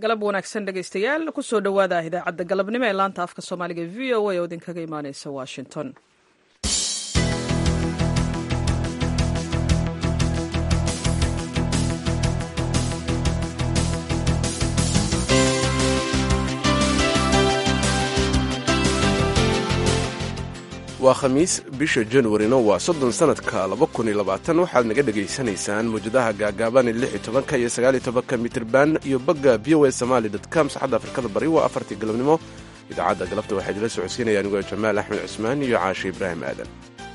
galab wanaagsan dhegaystayaal kusoo dhowaada idaacadda galabnimo ee laanta afka soomaaliga v o a oo idinkaga imaaneysa washington waa khamiis bisha januarina waa soddon sannadka laba kun iyo labaatan waxaad naga dhegaysanaysaan mawjadaha gaagaaban lix iyo tobanka iyo sagaal iyo tobanka mitirban iyo bagga v o a somaali dot com saxadda afrikada bari waa afartii galabnimo idaacadda galabta waxaa idila socodsiinaya anigoo jamaal axmed cusmaan iyo caashe ibraahim aadan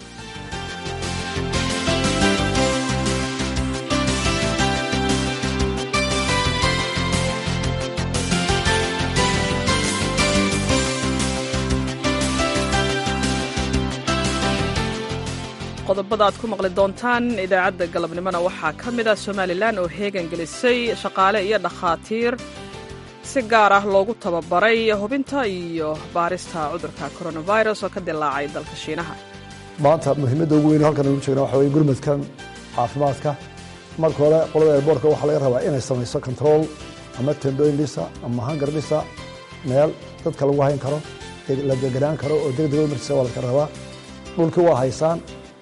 qodobada aad ku maqli doontaan idaacadda galabnimona waxaa ka mid ah somalilan oo heegan gelisay shaqaale iyo dhakhaatiir si gaar ah loogu tababaray hubinta iyo baarista cudurka coronavirus oo ka dilaacay dalka shiinaha maanta muhiimadda ugu weyn halkan ugu jeegna waxa weye gurmadkan caafimaadka marka hore qolada airboortka waxaa laga rabaa inay samayso control ama tendooyin dhisa ama hangar dhisa meel dadka lagu hayn karo la deganaan karo oo degdeg markiisa waa laga rabaa dhulkii waa haysaan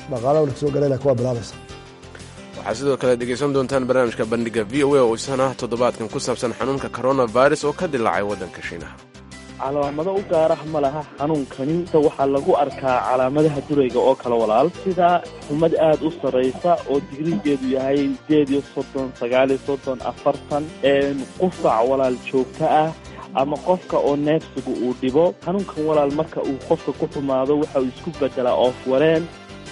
waxaa sidoo kale dhegaysan doontaan barnaamijka bandhiga v o a oo isana toddobaadkan ku saabsan xanuunka coronavirus oo ka dilaacay waddanka shiinaha calaamado u gaarah ma laha xanuunkani waxaa lagu arkaa calaamadaha durayga oo kale walaal sida xumad aad u sarraysa oo digrigeedu yahay sideed iyo soddon sagaal iyo soddon afartan qufac walaal joogto ah ama qofka oo neefsiga uu dhibo xanuunkan walaal marka uu qofka ku xumaado waxa uu isku beddelaa oof wareen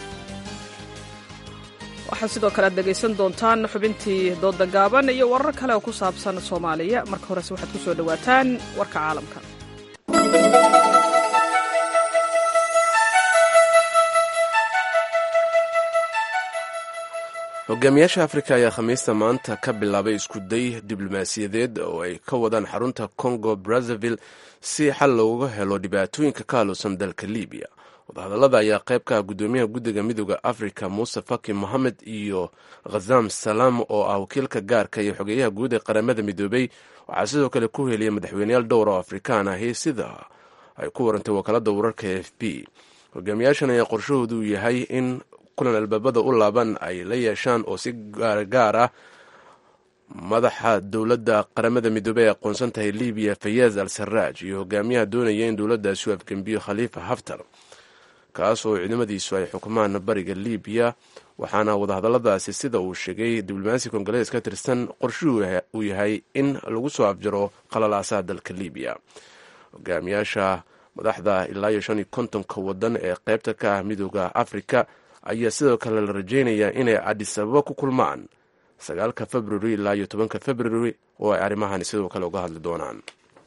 waxaa sidoo kale aad dhegaysan doontaan xubintii dooda gaaban iyo warar kale oo ku saabsan soomaaliya marka horese waxaad ku soo dhowaataan warka caalamka hogaamiyaasha afrika ayaa khamiista maanta ka bilaabay iskuday diblomaasiyadeed oo ay ka wadaan xarunta congo brazzaville si xal looga helo dhibaatooyinka ka haluusan dalka libiya wadahadallada ayaa qayb ka ah guddoomiyaha guddiga midooda afrika muuse faki mohamed iyo khazam salaam oo ah wakiilka gaarka iyo xogeeyaha guud ee qaramada midoobey waxaa sidoo kale ku heliyay madaxweyneyaal dhowr oo afrikaan ahi sida ay ku warantay wakaalada wararka f b hogaamiyaashan ayaa qorshahoodu yahay in kulan albaabada u laaban ay la yeeshaan oo si gaargaar ah madaxa dowladda qaramada midoobey ay aqoonsan tahay libiya fayaaz al saraaj iyo hogaamiyaha doonaya in dowladdaasi u afgembiyo khaliifa haftar kaas oo ciidamadiisu ay xukumaan bariga libiya waxaana wadahadalladaasi sida uu sheegay diblomaasi kongarees ka tirsan qorshuhu uu yahay in lagu soo afjaro qalalaasaha dalka libiya hogaamiyaasha madaxda ilaa iyo shan iyo kontonka wadan ee qaybta ka ah midooda afrika ayaa sidoo kale la rajaynayaa inay cadis ababa ku kulmaan sagaalka februari ilaa iyo tobanka februari oo ay arrimahani sidoo kale uga hadli doonaan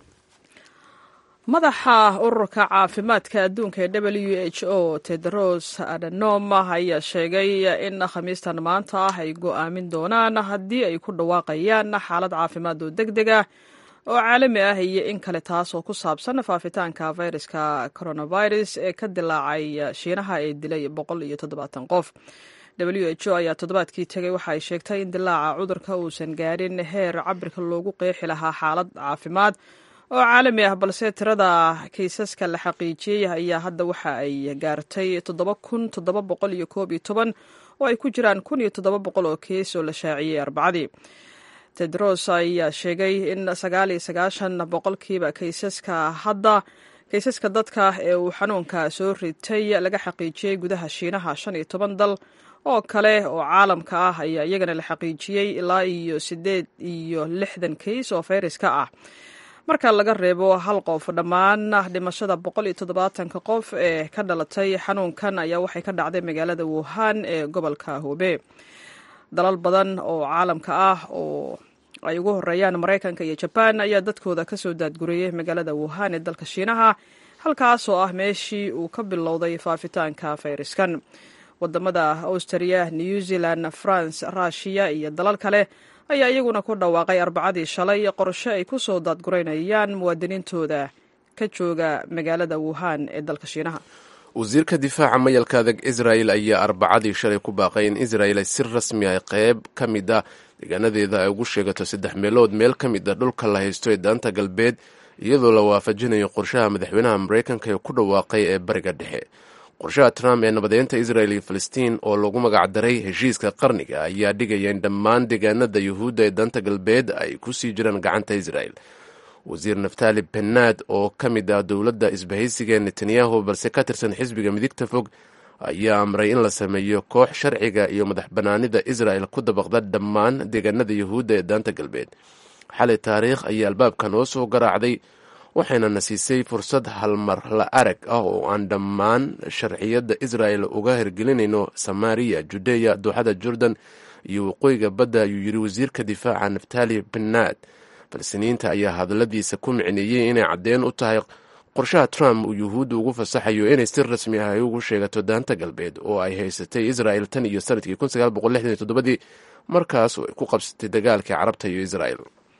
madaxa ururka caafimaadka adduunka ee w h o tedros adhanom ayaa sheegay in khamiistan maanta ah ay go'aamin doonaan haddii ay ku dhawaaqayaan xaalad caafimaad oo deg deg ah oo caalami ah iyo in kale taas oo ku saabsan faafitaanka fayraska coronavirus ee ka dilaacay shiinaha ee dilay boqol iyo toddobaatan qof w h o ayaa toddobaadkii tegay waxa ay sheegtay in dilaaca cudurka uusan gaadhin heer cabirka loogu qeexi lahaa xaalad caafimaad oo caalami ah balse tirada kaysaska la xaqiijiyey ayaa hadda waxa ay gaartay toddoba kun toddoba boqol iyo koob iyo toban oo ay ku jiraan kun iyo toddoba boqol oo kees oo la shaaciyey arbacadii tedros ayaa sheegay in sagaal iyo sagaashan boqolkiiba kaysaska hadda kaysaska dadka ee uu xanuunka soo ritay laga xaqiijiyey gudaha shiinaha shan iyo toban dal oo kale oo caalamka ah ayaa iyagana la xaqiijiyey ilaa iyo siddeed iyo lixdan kays oo fayraska ah marka laga reebo hal qof dhammaan dhimashada boqol iyo toddobaatanka qof ee ka dhalatay xanuunkan ayaa waxay ka dhacday magaalada wuhan ee gobolka hube dalal badan oo caalamka ah oo ay ugu horeeyaan maraykanka iyo jabaan ayaa dadkooda kasoo daadguriyey magaalada wuhan ee dalka shiinaha halkaas oo ah meeshii uu ka bilowday faafitaanka fayraskan wadamada austriya new zealand france rushiya iyo dalal kale ayaa iyaguna ku dhawaaqay arbacadii shalay qorshe ay ku soo daadguraynayaan muwaadiniintooda ka jooga magaalada wuhan ee dalka shiinaha wasiirka difaaca mayalka adag israel ayaa arbacadii shalay ku baaqay in israel ay si rasmi ah qayb ka mid a deegaanadeeda ay ugu sheegato saddex meelood meel ka mid a dhulka la haysto ee daanta galbeed iyadoo la waafajinayo qorshaha madaxweynaha maraykanka ee ku dhawaaqay ee bariga dhexe qorshaha trump ee nabadeynta israel iyo falastiin oo lagu magacdaray heshiiska qarniga ayaa dhigaya in dhammaan deegaanada yuhuudda ee daanta galbeed ay ku sii jiraan gacanta israel wasiir naftali benad oo ka mid ah dowladda isbahaysiga ee netanyahu balse ka tirsan xisbiga midigta fog ayaa amray in la sameeyo koox sharciga iyo madax banaanida israel ku dabaqda dhammaan deegaanada yuhuudda ee daanta galbeed xalay taariikh ayaa albaabka noo soo garaacday waxayna na siisay fursad halmar la arag ah oo aan dhammaan sharciyadda israel uga hirgelinayno samaariya judeya dooxada jordan iyo waqooyiga badda ayuu yiri wasiirka difaaca naftali benad falsiniinta ayaa hadaladiisa ku micneeyey inay caddeen u tahay qorshaha trump uu yuhuudda ugu fasaxayo inay si rasmi ah ay ugu sheegato daanta galbeed oo ay haysatay israel tan iyo sanadkii ii markaas oo ay ku qabsatay dagaalkii carabta iyo israel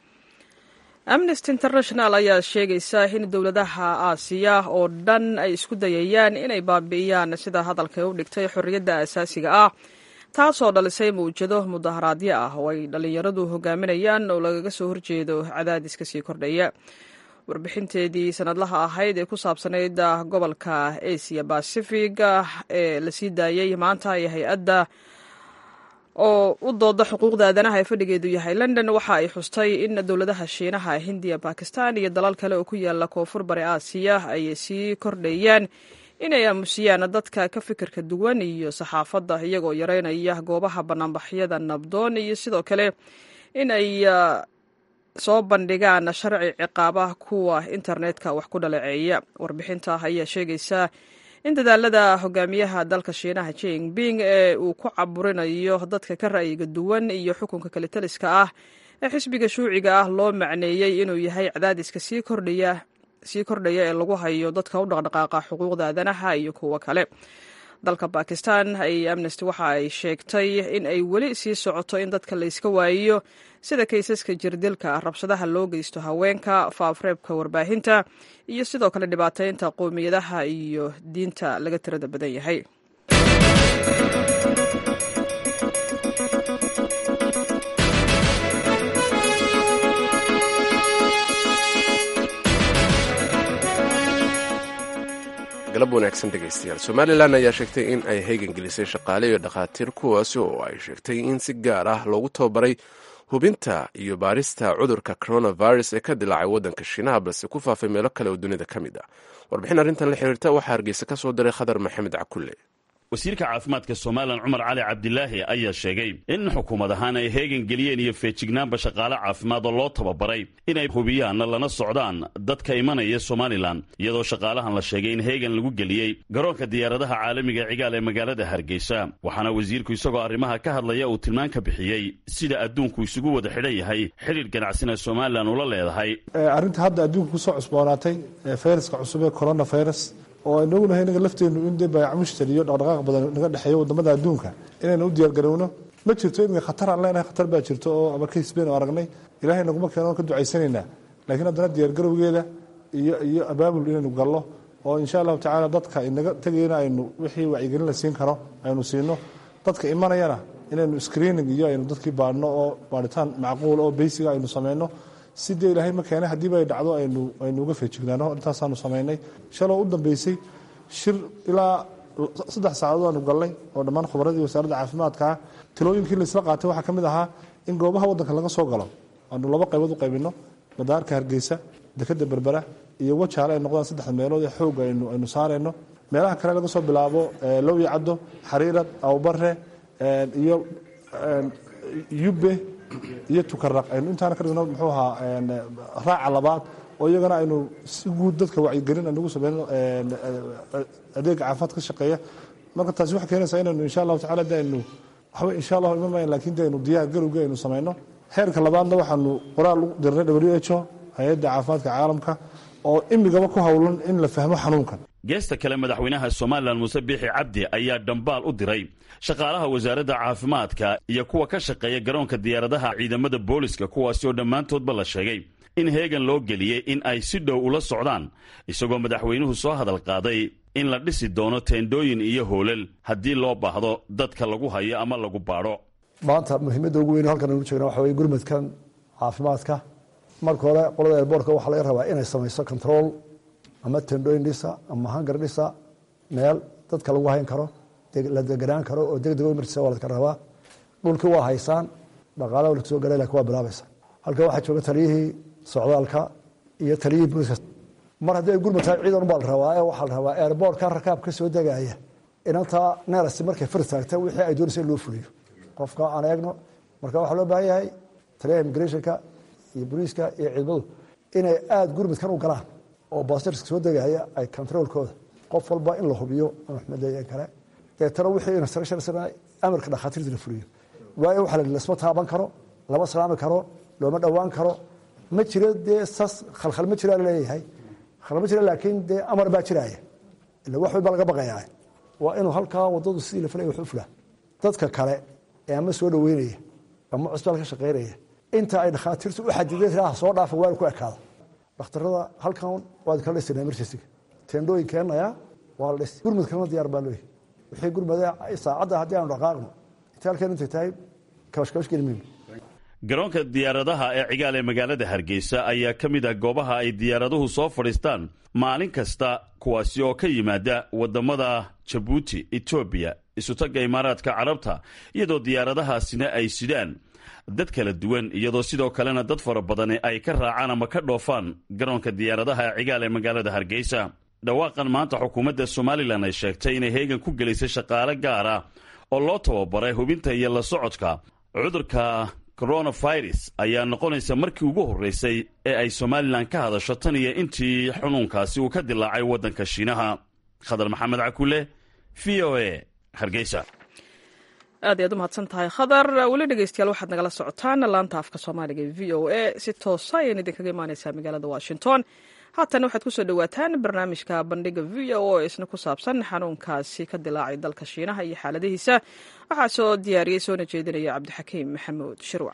amnesty international ayaa sheegaysa in dowladaha aasiya oo dhan ay isku dayayaan inay baabi'iyaan sida hadalka u dhigtay xorriyadda asaasiga ah taasoo dhalisay mawjado mudaharaadyo ah oo ay dhallinyaradu hogaaminayaan oo lagaga soo horjeedo cadaadiska sii kordhaya warbixinteedii sanadlaha ahayd ee ku saabsanayd gobolka asia bacific ee la sii daayey maanta ee hay-adda oo u dooda xuquuqda aadanaha ee fadhigeedu yahay london waxa ay xustay in dowladaha shiinaha hindiya bakistan iyo dalal kale oo ku yaala koonfur bari aasiya ay sii kordhayaan inay aamusiyaan dadka ka fikirka duwan iyo saxaafadda iyagoo yareynaya goobaha banaanbaxyada nabdoon iyo sidoo kale in ay soo bandhigaan sharci ciqaaba kuwa internetka wax ku dhaleeceeya warbixinta ayaa sheegaysa in dadaalada hogaamiyaha dalka shiinaha jinping ee uu ku caburinayo dadka ka ra'yiga duwan iyo xukunka kalitaliska ah ee xisbiga shuuciga ah loo macneeyey inuu yahay cadaadiska sii kordhaya sii kordhaya ee lagu hayo dadka u dhaqdhaqaaqa xuquuqda aadanaha iyo kuwo kale dalka bakistan ay amnesty waxa ay sheegtay in ay weli sii socoto in dadka layska waayiyo sida kaysaska jirdilka rabshadaha loo geysto haweenka faafreebka warbaahinta iyo sidoo kale dhibaataynta qowmiyadaha iyo diinta laga tirada badan yahay galab wanaagsan dhegaystayaal somalilan ayaa sheegtay in ay heegan gelisay shaqaale iyo dhakhaatiir kuwaasi oo ay sheegtay in si gaar ah loogu tababaray hubinta iyo baarista cudurka coronavirus ee ka dilaacay waddanka shiinaha balse ku faafay meelo kale oo dunida ka mid ah warbixin arrintan la xiriirta waxaa hargeysa ka soo diray khadar maxamed cakulle wasiirka caafimaadka somalilan cumar cali cabdilaahi ayaa sheegay in xukuumad ahaan ay heegan geliyeen iyo feejignaanba shaqaale caafimaad oo loo tababaray inay hubiyaan lana socdaan dadka imanaya somalilan iyadoo shaqaalahan la sheegay in heegan lagu geliyey garoonka diyaaradaha caalamiga cigaal ee magaalada hargeysa waxaana wasiirku isagoo arrimaha ka hadlaya uu tilmaan ka bixiyey sida adduunku isugu wada xidhan yahay xidhiir ganacsina somalilan ula leedahay arrinta hadda adduunka kusoo cusboonaatay fayraska cusub ee coronavirus oo aynu ognahay inaga lafteennu in dee baayac mushtari iyo dhaqdhaqaaq badan naga dhexeeyo wadamada adduunka inaynu u diyaargarowno ma jirto imika khatar aan leenahay khatar baa jirto oo ama kays baynu aragnay ilaahay naguma keeno oon ka ducaysanaynaa laakiin haddana diyaargarowgeeda iyo iyo abaabul inaynu gallo oo insha allahu tacaala dadka inaga tegayna aynu wixii wacyigelin la siin karo aynu siino dadka imanayana inaynu screening iyo aynu dadkii baadhno oo baadhitaan macquul oo beysiga aynu sameyno si dee ilaahay ma keenay haddiiba ay dhacdo aynu aynu uga feejignaano intaasaanu samaynay shaloo u dambeysay shir ilaa saddex saacadood aanu galnay oo dhammaan khubaradii wasaaradda caafimaadka ah talooyinkii laisla qaatay waxaa ka mid ahaa in goobaha waddanka laga soo galo aanu laba qaybood u qaybino madaarka hargeysa dekeda berbera iyo wajaale ay noqdaan saddexda meelood ee xoogga aynu aynu saarayno meelaha kale laga soo bilaabo lowya caddo xariirad awbare iyo yube iyo tukaraq aynu intaana ka dhigno muxuu ahaa raaca labaad oo iyagana aynu si guud dadka wacyigelin aynugu sameyno adeega caafimaad ka shaqeeya marka taasi waxay keenaysaa inaynu insha allahu tacala de aynu waxba insha allahu iman mayn lakin de aynu diyaar garowgii aynu sameyno heerka labaadna waxaanu qoraal u dirnay w h o hay-adda caafimaadka caalamka oo imigaba ku howlan in la fahmo xanuunkan geesta kale madaxweynaha somalilan muuse biixi cabdi ayaa dhambaal u diray shaqaalaha wasaaradda caafimaadka iyo kuwa ka shaqeeya garoonka diyaaradaha ciidamada booliska kuwaasi oo dhammaantoodba la sheegay in heegan loo geliyey in ay si dhow ula socdaan isagoo madaxweynuhu soo hadal qaaday in la dhisi doono teendhooyin iyo hoolal haddii loo baahdo dadka lagu hayo ama lagu baadho maanta muhiimadda ugu weyn halkan aynu jeegna waxa weye gurmadkan caafimaadka marka hore qolada airboortka waxaa laga rabaa inay samayso control ama tendooyin dhisa ama hangar dhisa meel dadka lagu hayn karo la deganaan karo oo deg deg emergency waa ladka rabaa dhulkii waa haysaan dhaqaalaha la soo galay lakin waa bilaabaysa halkan waxaa jooga taliyihii socdaalka iyo taliyihii booliska mar haddii ay gurmad tahay ciidan baa la rabaa ee waxaa la rabaa airboortka rakaab ka soo degaya inantaa neerasi markay far taagta wixii ay doonaysa in loo fuliyo qofka aan eegno marka waxaa loo baahan yahay taliyaha immigrationka iyo booliiska iyo ciidamadu inay aada gurmadkan u galaan oo baasirska soo degaya ay controolkooda qof walba in la hubiyo maxmedleeyan kale deetana wixii instructions amarka dhakhaatiirta la fuliyo waayo waxa la lasma taaban karo lama salaami karo looma dhowaan karo ma jiro dee sas khalkhal ma jiraa laleeyahay khalkhal ma jira laakiin dee amar baa jiraaya ila wax walba laga baqayaa waa inuu halkaa wadadu sidii la filaya wax u fulaa dadka kale ee ama soo dhaweynaya ama cusbitaal ka shaqaynaya inta ay dhakhaatiirtu u xadideen raa soo dhaafa waa ku ekaada dhakhtarada halkan waad kala dhisana emergencyga teendhooyin keenaya waa la dhis gurmudkana diyaar baa looyahy wixii gurmada saacadda haddii aanu dhaqaaqno inta halkan intay tahay kabashkabash geli mayno garoonka diyaaradaha ee cigaal ee magaalada hargeysa ayaa ka mid ah goobaha ay diyaaraduhu soo fadhiistaan maalin kasta kuwaasi oo ka yimaada waddamada jabuuti etoobiya isutagga imaaraadka carabta iyadoo diyaaradahaasina ay sidaan dad kala duwan iyadoo sidoo kalena dad fara badani ay ka raacaan ama ka dhoofaan garoonka diyaaradaha ee cigaal ee magaalada hargeysa dhawaaqan maanta xukuumadda somalilan ay sheegtay inay heegan ku gelisay shaqaale gaara oo loo tababaray hubinta iyo la socodka cudurka coronavirus ayaa noqonaysa markii ugu horreysay ee ay somalilan ka hadasho tan iyo intii xunuunkaasi uu ka dilaacay waddanka shiinaha khadar maxamed cakule v o a hargeysa aad ayaad u mahadsan tahay khadar weli dhegeystayaal waxaad nagala socotaan laanta afka soomaaliga ee v o a si toosa ayaan idinkaga imaaneysaa magaalada washington haatan waxaad kusoo dhowaataan barnaamijka bandhiga v o oo isna ku saabsan xanuunkaasi ka dilaacay dalka shiinaha iyo xaaladihiisa waxaa soo diyaariyey soona jeedinaya cabdixakiim maxamuud shirwac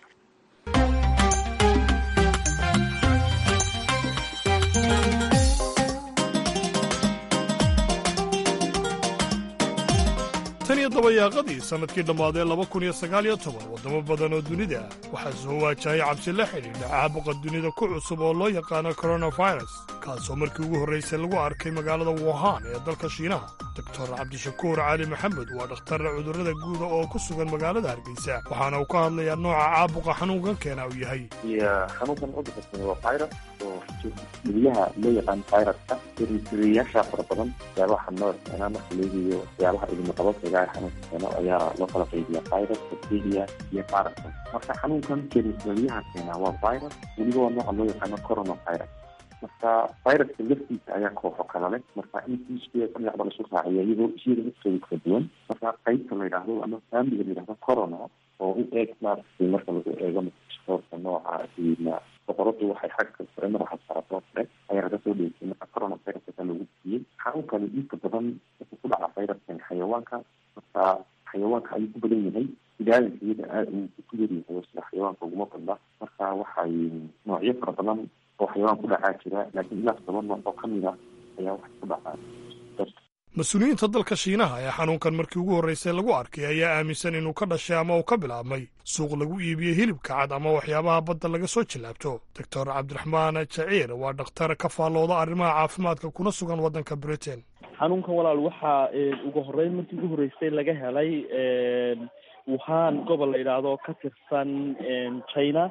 tan iyo dabayaaqadii sannadkii dhammaadee laba kun iyo sagaal iyo toban waddamo badan oo dunida ah waxaa soo waajahaya cabsi la xidhiidha caabuqa dunida ku cusub oo loo yaqaano koronafirus kaasoo markii ugu horraysay lagu arkay magaalada wuhan ee dalka shiinaha doktor cabdishakuur cali maxamed waa dhakhtarra cudurrada guuda oo ku sugan magaalada hargeysa waxaana uu ka hadlayaa nooca caabuqa xanuunkan keena uu yahay xanuunkan cudurka waa virus oo guryaha loo yaqaan viruskairiyaasha fara badan waxyaabaha noo keenaa marka leegayo waxyaabaha idinaqabadkaga xanuunka keeno ayaa loo kala qaybiya virus bacteria iyo virus marka xanuunkan kerisariyaha keenaa waa virus weliba waa nooca loo yaqaano coronavirus marka viruska laftiisa ayaa kooxo kala leh marka intiiskeeda dhinacba lasu raaciya iyadoo isyada laftooda kala duwan marka qaybta la yidhaahdo ama faamiliga la yidhahdo corona oo u eeg maaragtay marka lagu eego microscope nooca ina boqoradu waxay xagga sare madaxa saarto sare ayaa laga soo dheysay marka coronavirus ayaa lagu siiyey xanuunkani inta badan wuxuu ku dhaca viruskan xayawaanka marka xayawaanka ayuu ku badan yahay bidaayanka iyada aad uu ku yaryahay sida xayawaanka uguma badna marka waxay noocyo fara badan oo xayawaan ku dhacaa jira laakiin ilaa todoba nooc oo kamid a ayaa waxay ku dhacaa mas-uuliyiinta dalka shiinaha ee xanuunkan markii ugu horraysay lagu arkay ayaa aaminsan inuu ka dhashay ama uu ka bilaabmay suuq lagu iibiyo hilibka cad ama waxyaabaha badda laga soo jillaabto doctor cabdiraxmaan jaciir waa dhakhtar ka faallooda arrimaha caafimaadka kuna sugan waddanka britain xanuunkan walaal waxaa ugu horreyn markii ugu horreysay laga helay wuhan gobol la yidhaahdo ka tirsan china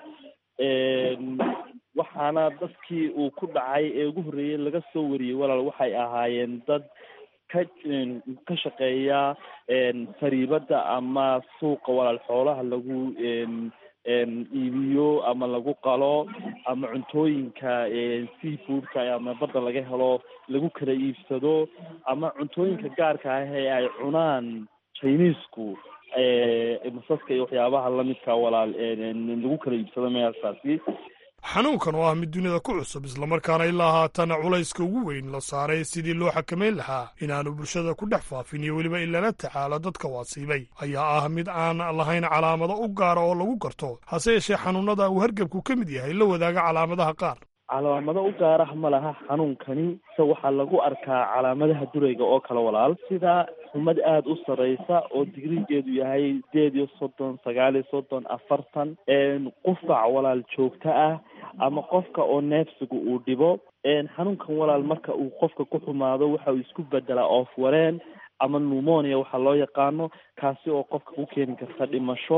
waxaana dadkii uu ku dhacay ee ugu horreeyey laga soo wariyey walaal waxay ahaayeen dad ka ka shaqeeya fariibada ama suuqa walaal xoolaha lagu iibiyo ama lagu qalo ama cuntooyinka seafoodka ama badda laga helo lagu kala iibsado ama cuntooyinka gaarka ah ee ay cunaan chinesku masaska iyo waxyaabaha lamidka walaal lagu kala iibsado meelkaasi xanuunkan oo ah mid dunida ku cusub islamarkaana ilaa haatana culayska ugu weyn la saaray sidii loo xakamayn lahaa inaanu bulshada ku dhex faafin iyo weliba in lala tacaalo dadka waasiibay ayaa ah mid aan lahayn calaamado u gaara oo lagu garto hase yeeshee xanuunada uu hargebku ka mid yahay la wadaaga calaamadaha qaar calaamado u gaarah ma laha xanuunkani se waxaa lagu arkaa calaamadaha durayga oo kale walaal sida xumad aada u sareysa oo digrigeedu yahay sideed iyo soddon sagaal iyo soddon afartan qufac walaal joogto ah ama qofka oo neefsiga uu dhibo xanuunkan walaal marka uu qofka ku xumaado waxa uu isku bedelaa oof wareen ama pneumonia waxaa loo yaqaano kaasi oo qofka ku keeni karta dhimasho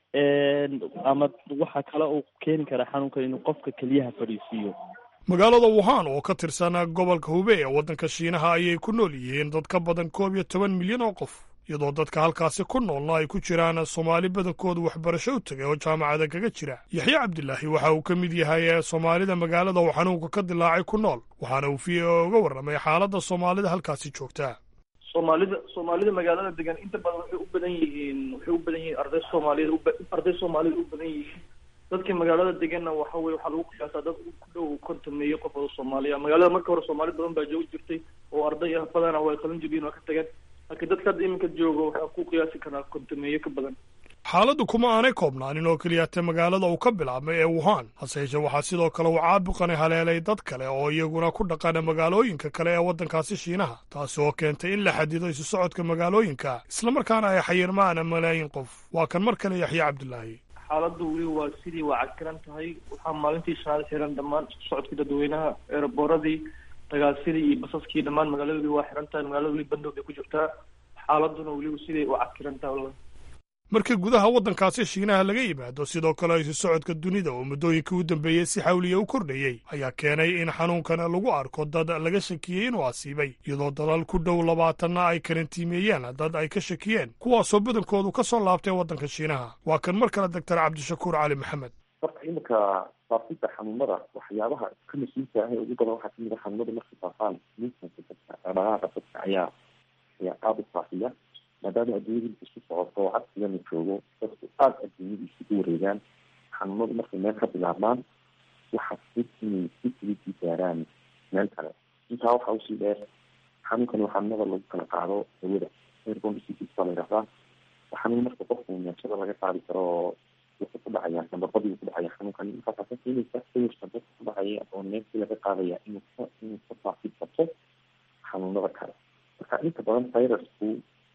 ama waxaa kale uu keeni karaa xanuunkan inuu qofka keliyaha fadhiisiiyo magaalada wuhan oo ka tirsan gobolka hube ee waddanka shiinaha ayay ku nool yihiin dad ka badan koob iyo toban milyan oo qof iyadoo dadka halkaasi ku noolna ay ku jiraan soomaali badankoodu waxbarasho u tegay oo jaamacada kaga jira yaxye cabdilaahi waxa uu ka mid yahay soomaalida magaalada uu xanuunka ka dilaacay ku nool waxaana uu v o uga warramay xaaladda soomaalida halkaasi joogta soomaalida soomaalida magaalada degan inta badan waxay u badan yihiin waxay u badan yihiin arday soomaaliyed arday soomaaliyed u badan yihiin dadka magaalada deganna waxa weye waxaa lagu qiyaasaa dad ku dhow kontameeyo qof oo soomaaliya magaalada marka hore soomaali badan baa joogi jirtay oo arday ah badana way qalan jibiyeen waa ka tageen laakiin dadka hadda iminka joogo waxaa ku qiyaasi karaa kontameeyo ka badan xaaladdu kuma aanay koobnaanin oo keliyata magaalada uu ka bilaabmay ee wuhan hase yeeshee waxaa sidoo kale uu caabuqani haleelay dad kale oo iyaguna ku dhaqana magaalooyinka kale ee waddankaasi shiinaha taasi oo keentay in la xadido isu socodka magaalooyinka islamarkaana ay xayirmaan malaayiin qof waa kan mar kale yaxye cabdilaahi xaaladdu weli waa sidii waa cakiran tahay waxaa maalintii shanaad xiran dhammaan isu socodkii dadweynaha eeraboradii dagaalsidii iyo basaskii dhammaan magaalada weli waa xiran tahay magaalada weli bandow bay ku jirtaa xaaladuna weli sidii waa cakiran tahay wallahi markii gudaha waddankaasi shiinaha laga yimaado sidoo kale isu socodka dunida oo muddooyinkii u dambeeyey si xawliya u kordhayey ayaa keenay in xanuunkan lagu arko dad laga shakiyey inuu asiibay iyadoo dalal ku dhow labaatanna ay karantiimeeyeen dad ay ka shakiyeen kuwaasoo badankoodu ka soo laabtay waddanka shiinaha waa kan mar kale doctor cabdishakuur cali maxamed marka iminka faafidda xanuunada waxyaabaha ka mas-uulka ah ee ugu badan waxaa kamid a xanuunada markay faafaan miisanka dadka dhaqaaqa dadka ayaa ayaa aada u faafiya maadaama adduunyada isku socoto cagsigana joogo dadku aada adduunyadiisa u wareegaan xanuunadu markay meel ka bilaabmaan waxaa fud inay si filisii gaaraan meel kale intaa waxaa usii dheer xanuunkani xanuunada lagu kala qaado hawada airborne diseases baa la yidhahdaa xanuun marka qofku neefsada laga qaadi karo oo wuxuu ku dhacaya nabarbadii ku dhacaya xanuunkani markaasaa ka keenaysa sawirka dadka ku dhacaya oo neefsi laga qaadaya inuu ka inuu ka faafid karto xanuunada kale marka inta badan virusku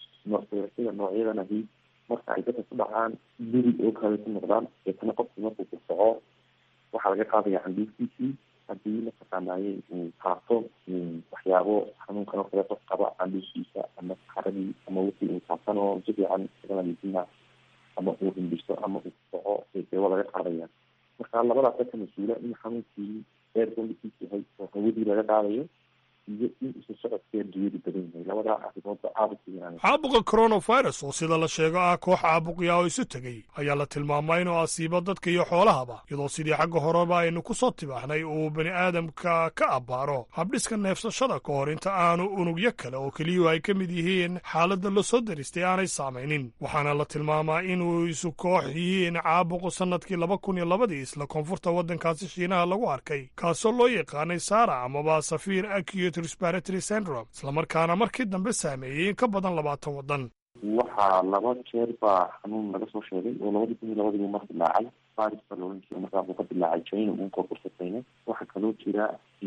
sida noocyadan ahi marka ay dadka ku dhacaan duri oo kale ku noqdaan deetana qofku markuu ku soco waxaa laga qaadaya candhiiftiisii haddii mataqaanaaye uu taabto waxyaabo xanuunkan oo kale qof qaba candhiiftiisa ama saxaradii ama wixii uu taabtan oo si fiican isaga nadiifina ama uu hindhiso ama uu soco dee waa laga qaadaya marka labadaasa ka mas-uula in xanuunkii airborne disease yahay oo hawadii laga qaadayo iyo in isu socodkee adduunyadu badan yahay labadaa arrimoodba aada u fiican caabuqa coronavirus oo sida la sheego ah koox caabuqya oo isu tegey ayaa la tilmaamay inuu asiibo dadka iyo xoolahaba iyadoo sidii xagga horeba aynu ku soo tibaaxnay uu bani aadamka ka abbaaro habdhiska neefsashada ka hor inta aanu unugyo kale oo keliyuhu ay ka mid yihiin xaaladda la soo daristay aanay saamaynin waxaana la tilmaamaa inuu isu koox yihiin caabuqu sannadkii laba kun iyo labadii isla koonfurta waddankaasi shiinaha lagu arkay kaasoo loo yaqaanay sara amaba safiir acute respiratory syndrome islamarkaana markii dambe saameeyey in ka badan labaatan waddan waxaa laba jeer baa xanuun laga soo sheegay oo labadii kun iyo labadiibu mar dilaacay faris baa laohan jira markaa buu ka dilaacay china uun koonfurta china waxaa kaloo jira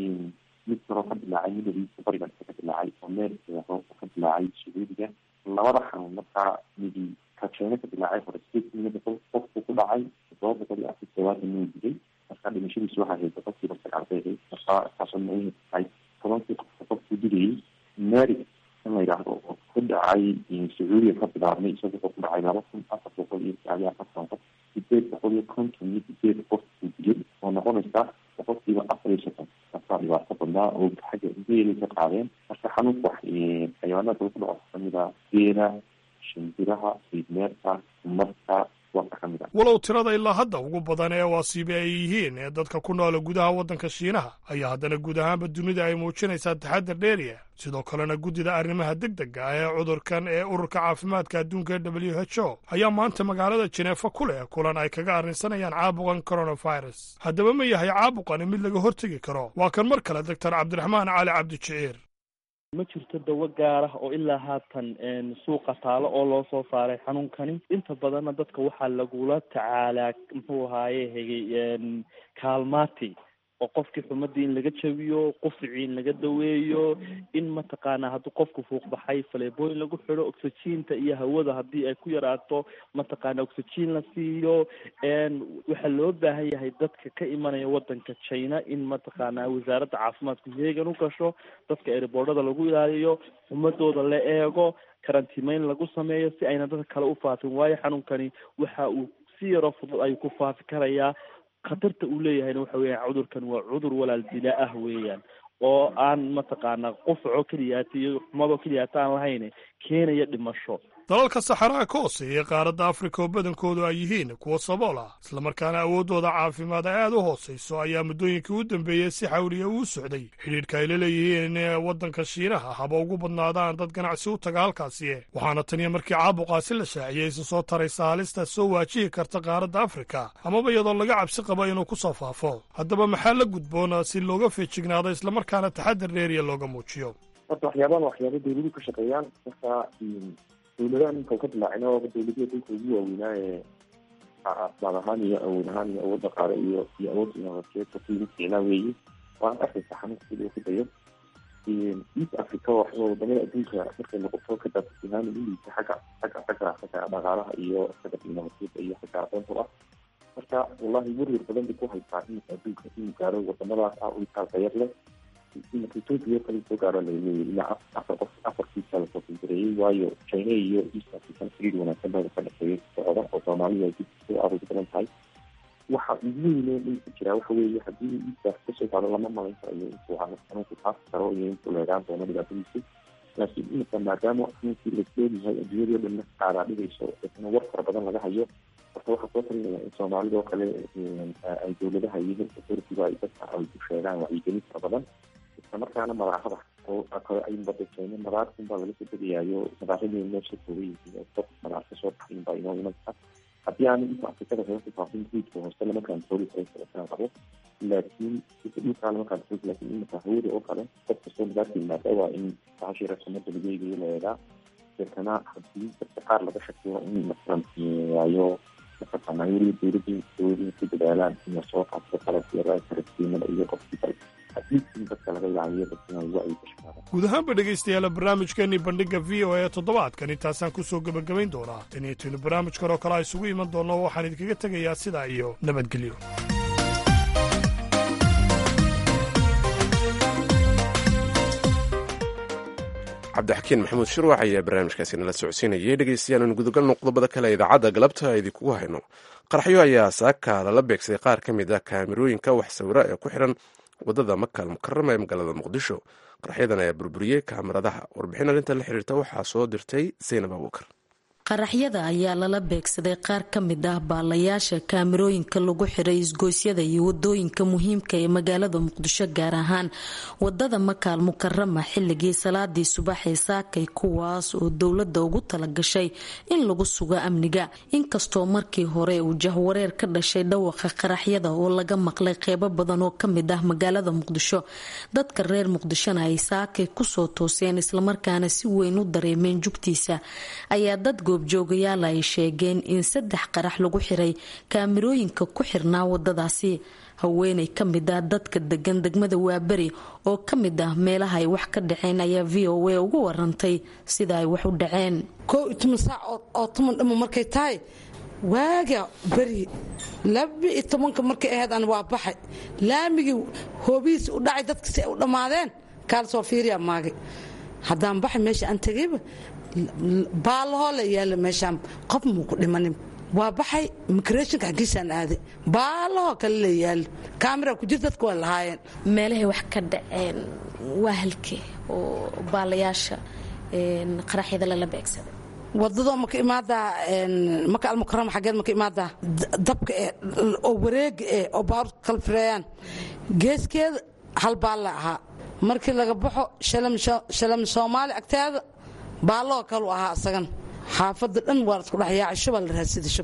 mid kaloo ka dilaacay midadiisa bariga ka dilaacay oo meerka ka dilaacay sacuudiga labada xanuun markaa midi ka china ka dilaacay hore sideed kun iyo boqol qofku ku dhacay todoba boqol iyo afar todobaatan inuu dilay marka dhimashadiisu waxaa ahayd boqolkiiba sagaal bay ahayd marka taasoo muhiim tahay tobankii qofka qofku dilayay mary in la yidhaahdo oo ku dhacay sacuudiya ka bilaabmay isaga wuxuu ku dhacay laba kun afar boqol iyo sagaal iyo afartan qof sideed boqol iyo konton iyo sideed qof uu dilay oo noqonaysa boqolkiiba afar iyo soddon markaa dhibaato badnaa oo xagga geelay ka qaadeen marka xanuunka wax xayawaanada lagu dhaco kamida geela shimbiraha siidmeerka marka walow tirada ilaa hadda ugu badan ee waasiibe ay yihiin ee dadka ku noola gudaha waddanka shiinaha ayaa haddana guud ahaanba dunida ay muujinaysaa taxadar dheeriya sidoo kalena guddida arrimaha deg dega ah ee cudurkan ee ururka caafimaadka adduunka w h o ayaa maanta magaalada jeneefa ku leh kulan ay kaga arrinsanayaan caabuqan coronavirus haddaba ma yahay caabuqani mid laga hortegi karo waa kan mar kale doctor cabdiraxmaan cali cabdijiciir ma jirto dawo gaar ah oo ilaa haatan suuqa taalo oo loo soo saaray xanuunkani inta badanna dadka waxaa lagula tacaalaa muxuu ahaaye hegay kaalmaati oo qofkii xumadii in laga jabiyo quficii in laga daweeyo in mataqaanaa hadduu qofku fuuqbaxay faleebooyin lagu xidho oxygiinta iyo hawada haddii ay ku yaraato mataqaana oxygiin la siiyo waxaa loo baahan yahay dadka ka imanaya wadanka china in mataqaanaa wasaaradda caafimaadku heegan u gasho dadka ereboordhada lagu ilaaliyo xumadooda la eego karantiimeyn lagu sameeyo si ayna dadka kale u faafin waayo xanuunkani waxa uu si yaroo fudud ayuu ku faafi karayaa khatarta uu leeyahayna waxa weeyaan cudurkan waa cudur walaal dila ah weeyaan oo aan mataqaanaa qufaco keliyaata iyo xumadoo keliyaata aan lahayn keenaya dhimasho dalalka saxaraha ka hooseeya qaaradda afrika oo badankoodu ay yihiin kuwa sabool ah islamarkaana awooddooda caafimaad ay aad u hoosayso ayaa muddooyinkii u dambeeyey si xawliya uu socday xidhiidhka ay la leeyihiin waddanka shiinaha haba ugu badnaadaan dad ganacsi u taga halkaasi waxaana taniya markii caabuqaasi la shaaciyey isa soo taraysa halista soo waajihi karta qaaradda afrika amaba iyadoo laga cabsi qabo inuu ku soo faafo haddaba maxaa la gudboona si looga feejignaado islamarkaana taxadar dheeriya looga muujiyo horta waxyaabahan waxyaaba dawladuhu ka shaqeeyaan marka dawladahan ninka ka dilaacin oo dawladihii dalka ugu waaweynaa ee asbaab ahaan iyo awood ahaan iyo awood dhaqaale iyo iyo awood inoovateed kuyimid ficnaa weeye waan arkaysa xanuunka sida uu ku dayo east africa waxba wadamada adduunka markay noqoto ka daadsihaan uliisa xagga xagga xagga xagga dhaqaalaha iyo xagga inoovateedka iyo xagga aqoonta ah marka wallahi werwer badan bay ku haysaa iminka adduunka inuu gaaro wadamadaas ah u itaalka yar leh iminka ethiopia kale soo gaaro laleeyahay ilaa afar qof afarkiisa lasoo filgareeyey waayo china iyo east african xiriir wanaagsan baa ka dhexeeyay socda oo soomaalida ay soo aroori badan tahay waxa ugu weyne dhulka jiraa waxa weeye haddii east kasoo gaaro lama malayn karayo intuu xanuunku faafi karo iyo intuu leegaan doono dhibaatadiisa laakiin iminka maadaama xanuunkii lasleeyahay adduunyadii o dhanna qaadaa dhigayso isna war fara badan laga hayo horta waxaa soo talinaya in soomaalida oo kale ay dawladaha iyo health authority-ga ay dadka ay ku sheegaan wacyigelin fara badan islamarkaana madaarada oo kale ay badajeyne madaarkun baa laga soo degayaayo madaaradii meesha kooga yihiin dad madaar ka soo baxayn baa inoo imanka haddii aan inta afrikada kaga ku faafin guudka hoose lama kantooli karo sababtaan qabo laakiin ika dhulkaa lama kantooli laakiin imika hawada oo kale qof kastoo madaarka yimaada waa in bahashii rasamada lagu eegayo la eegaa deetana haddii dadka qaar laga shakiyo in masalan waayo mataqaanaa weliba dawladii dawladii ku dadaalaan in soo qaabto qalabka iyo karatiimada iyo qofkii kale guud ahaanba dhegaystayaal barnaamijkeenii bandhigga v o e toddobaadkan intaasaan ku soo gebagabayn doonaa taniyo barnaamijkan oo kale a isugu iman doonno waxaan idinkaga tegayaa sidaa iyo nabadgelyo cabdixakiin maxamuud shirwax ayaa barnaamijkaasi nala socodsiinayay dhegeystayaal aan gudagalno qodobada kale idaacadda galabta idinkugu hayno qaraxyo ayaa saaka lala beegsaday qaar ka mid ah kaamirooyinka wax sawira ee ku xiran wadada makal mukarama ee magaalada muqdisho qaraxyadan ayaa burburiyey kaamiradaha warbixin arrinta la xiriirta waxaa soo dirtay zaynab abuukar qaraxyada ayaa lala beegsaday qaar ka mid ah baalayaasha kaamirooyinka lagu xiray isgoosyada iyo wadooyinka muhiimka ee magaalada muqdisho gaar ahaan wadada makaal mukarama xilligii salaadii subax ee saakay kuwaas oo dowladda ugu talagashay in lagu sugo amniga inkastoo markii hore uu jahwareer ka dhashay dhawaqa qaraxyada oo laga maqlay qeybo badan oo kamid ah magaalada muqdisho dadka reer muqdishona ay saakay kusoo tooseen islamarkaana si weyn u dareemeen jugtiisa ayaa dad goobjoogayaal ay sheegeen in saddex qarax lagu xiray kaamirooyinka ku xirnaa wadadaasi haweenay ka mid ah dadka degan degmada waaberi oo ka mid ah meelaha ay wax ka dhaceen ayaa v o a ugu warantay sida ay wax u dhaceen koo iyo toban saac oo toban dhamo markay tahay waaga beri laba iyo tobanka markay ahayd aan waa baxay laamigii hoobihiis u dhacay dadka si ay u dhammaadeen kaal soo fiiriya maagay haddaan baxay meesha aan tegayba baalahoo la yaala meeshaan qof muu ku dhimanin waa baxay imigreshinka xaggiisaan aaday baalahoo kale la yaalo kaamira ku jir dadka waa lahaayeen meelahay wax ka dhaceen waa halkee oo baalayaasha qaraxyada lala beegsaday wadadoo maka imaadaa maka almukarama xaggeed maka imaadaa dabka eh oo wareega eh oo baaruurka kala fireeyaan geeskeeda hal baalla ahaa markii laga baxo shalam soomaali agteeda baalloo kalu ahaa isagan xaafadda dhan waa lasku dhexyaaca shubaa la raadsida shubshub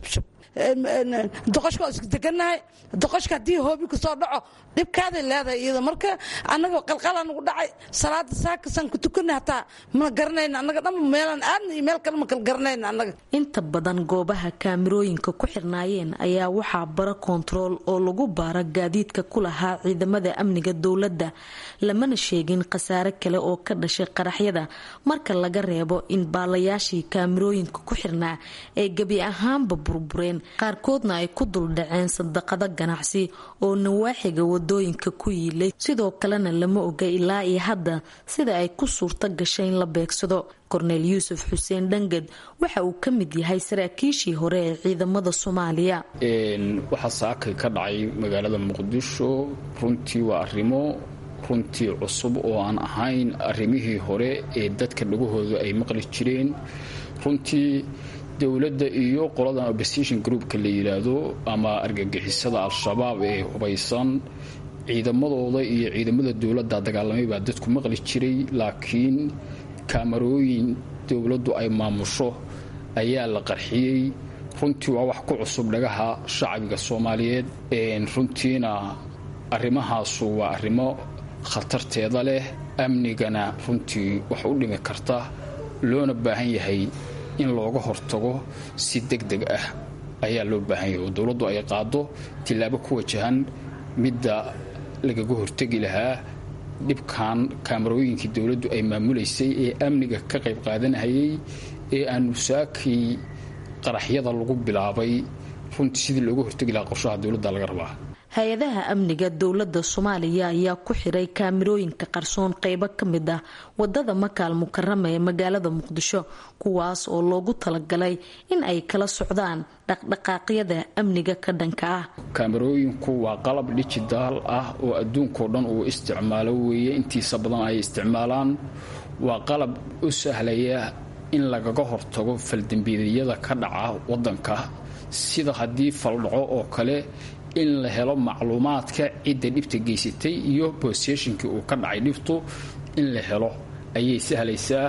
doqoshka waa isku degannahay doqoshka haddii hoobi ku soo dhaco dhibkaaday leedahay iyada marka annaga qalqalaa nagu dhacay salaada saakasaan ku tukanay hataa ma garanayna annaga dhan meelaan aadna iyo meel kale ma kala garanayna annaga inta badan goobaha kaamirooyinka ku xirnaayeen ayaa waxaa bara koontarool oo lagu baara gaadiidka ku lahaa ciidamada amniga dowladda lamana sheegin khasaare kale oo ka dhashay qaraxyada marka laga reebo in baalayaashii kaamirooyinka ku xirnaa ay gebi ahaanba burbureen qaarkoodna ay ku duldhaceen sadaqado ganacsi oo nawaaxiga wadooyinka ku yiilay sidoo kalena lama oga ilaa iyo hadda sida ay ku suurto gashay in la beegsado korneel yuusuf xuseen dhangad waxa uu ka mid yahay saraakiishii hore ee ciidamada soomaaliya waxaa saakay ka dhacay magaalada muqdisho runtii waa arrimo runtii cusub oo aan ahayn arrimihii hore ee dadka dhagahooda ay maqli jireen runtii dowladda iyo qoladan opposition groupka la yidhaahdo ama argagixisada al-shabaab ee hubaysan ciidamadooda iyo ciidamada dowladda dagaalamay baa dadku maqli jiray laakiin kaamarooyin dowladdu ay maamusho ayaa la qarxiyey runtii waa wax ku cusub dhagaha shacbiga soomaaliyeed runtiina arrimahaasu waa arrimo khatarteeda leh amnigana runtii wax u dhimi karta loona baahan yahay in looga hortago si deg deg ah ayaa loo baahan yahay oo dowladdu ay qaado tillaabo ku wajahan midda lagaga hortegi lahaa dhibkan kaamarooyinkii dowladdu ay maamulaysay ee amniga ka qayb qaadanahayay ee aanu saakii qaraxyada lagu bilaabay runtii sidii looga hortegi lahaa qorshaha dowladda laga rabaa hay-adaha amniga dowladda soomaaliya ayaa ku xiray kaamirooyinka qarsoon qeybo ka mid ah wadada makaal mukarama ee magaalada muqdisho kuwaas oo loogu talagalay in ay kala socdaan dhaqdhaqaaqyada amniga ka dhanka ah kaamarooyinku waa qalab dhijitaal ah oo adduunkao dhan uu isticmaalo weeye intiisa badan ay isticmaalaan waa qalab u sahlaya in lagaga hortago faldembiidyada ka dhaca wadanka sida haddii faldhaco oo kale in la helo macluumaadka cidda dhibta geysatay iyo boseshinkii uu ka dhacay dhibtu in la helo ayay sahlaysaa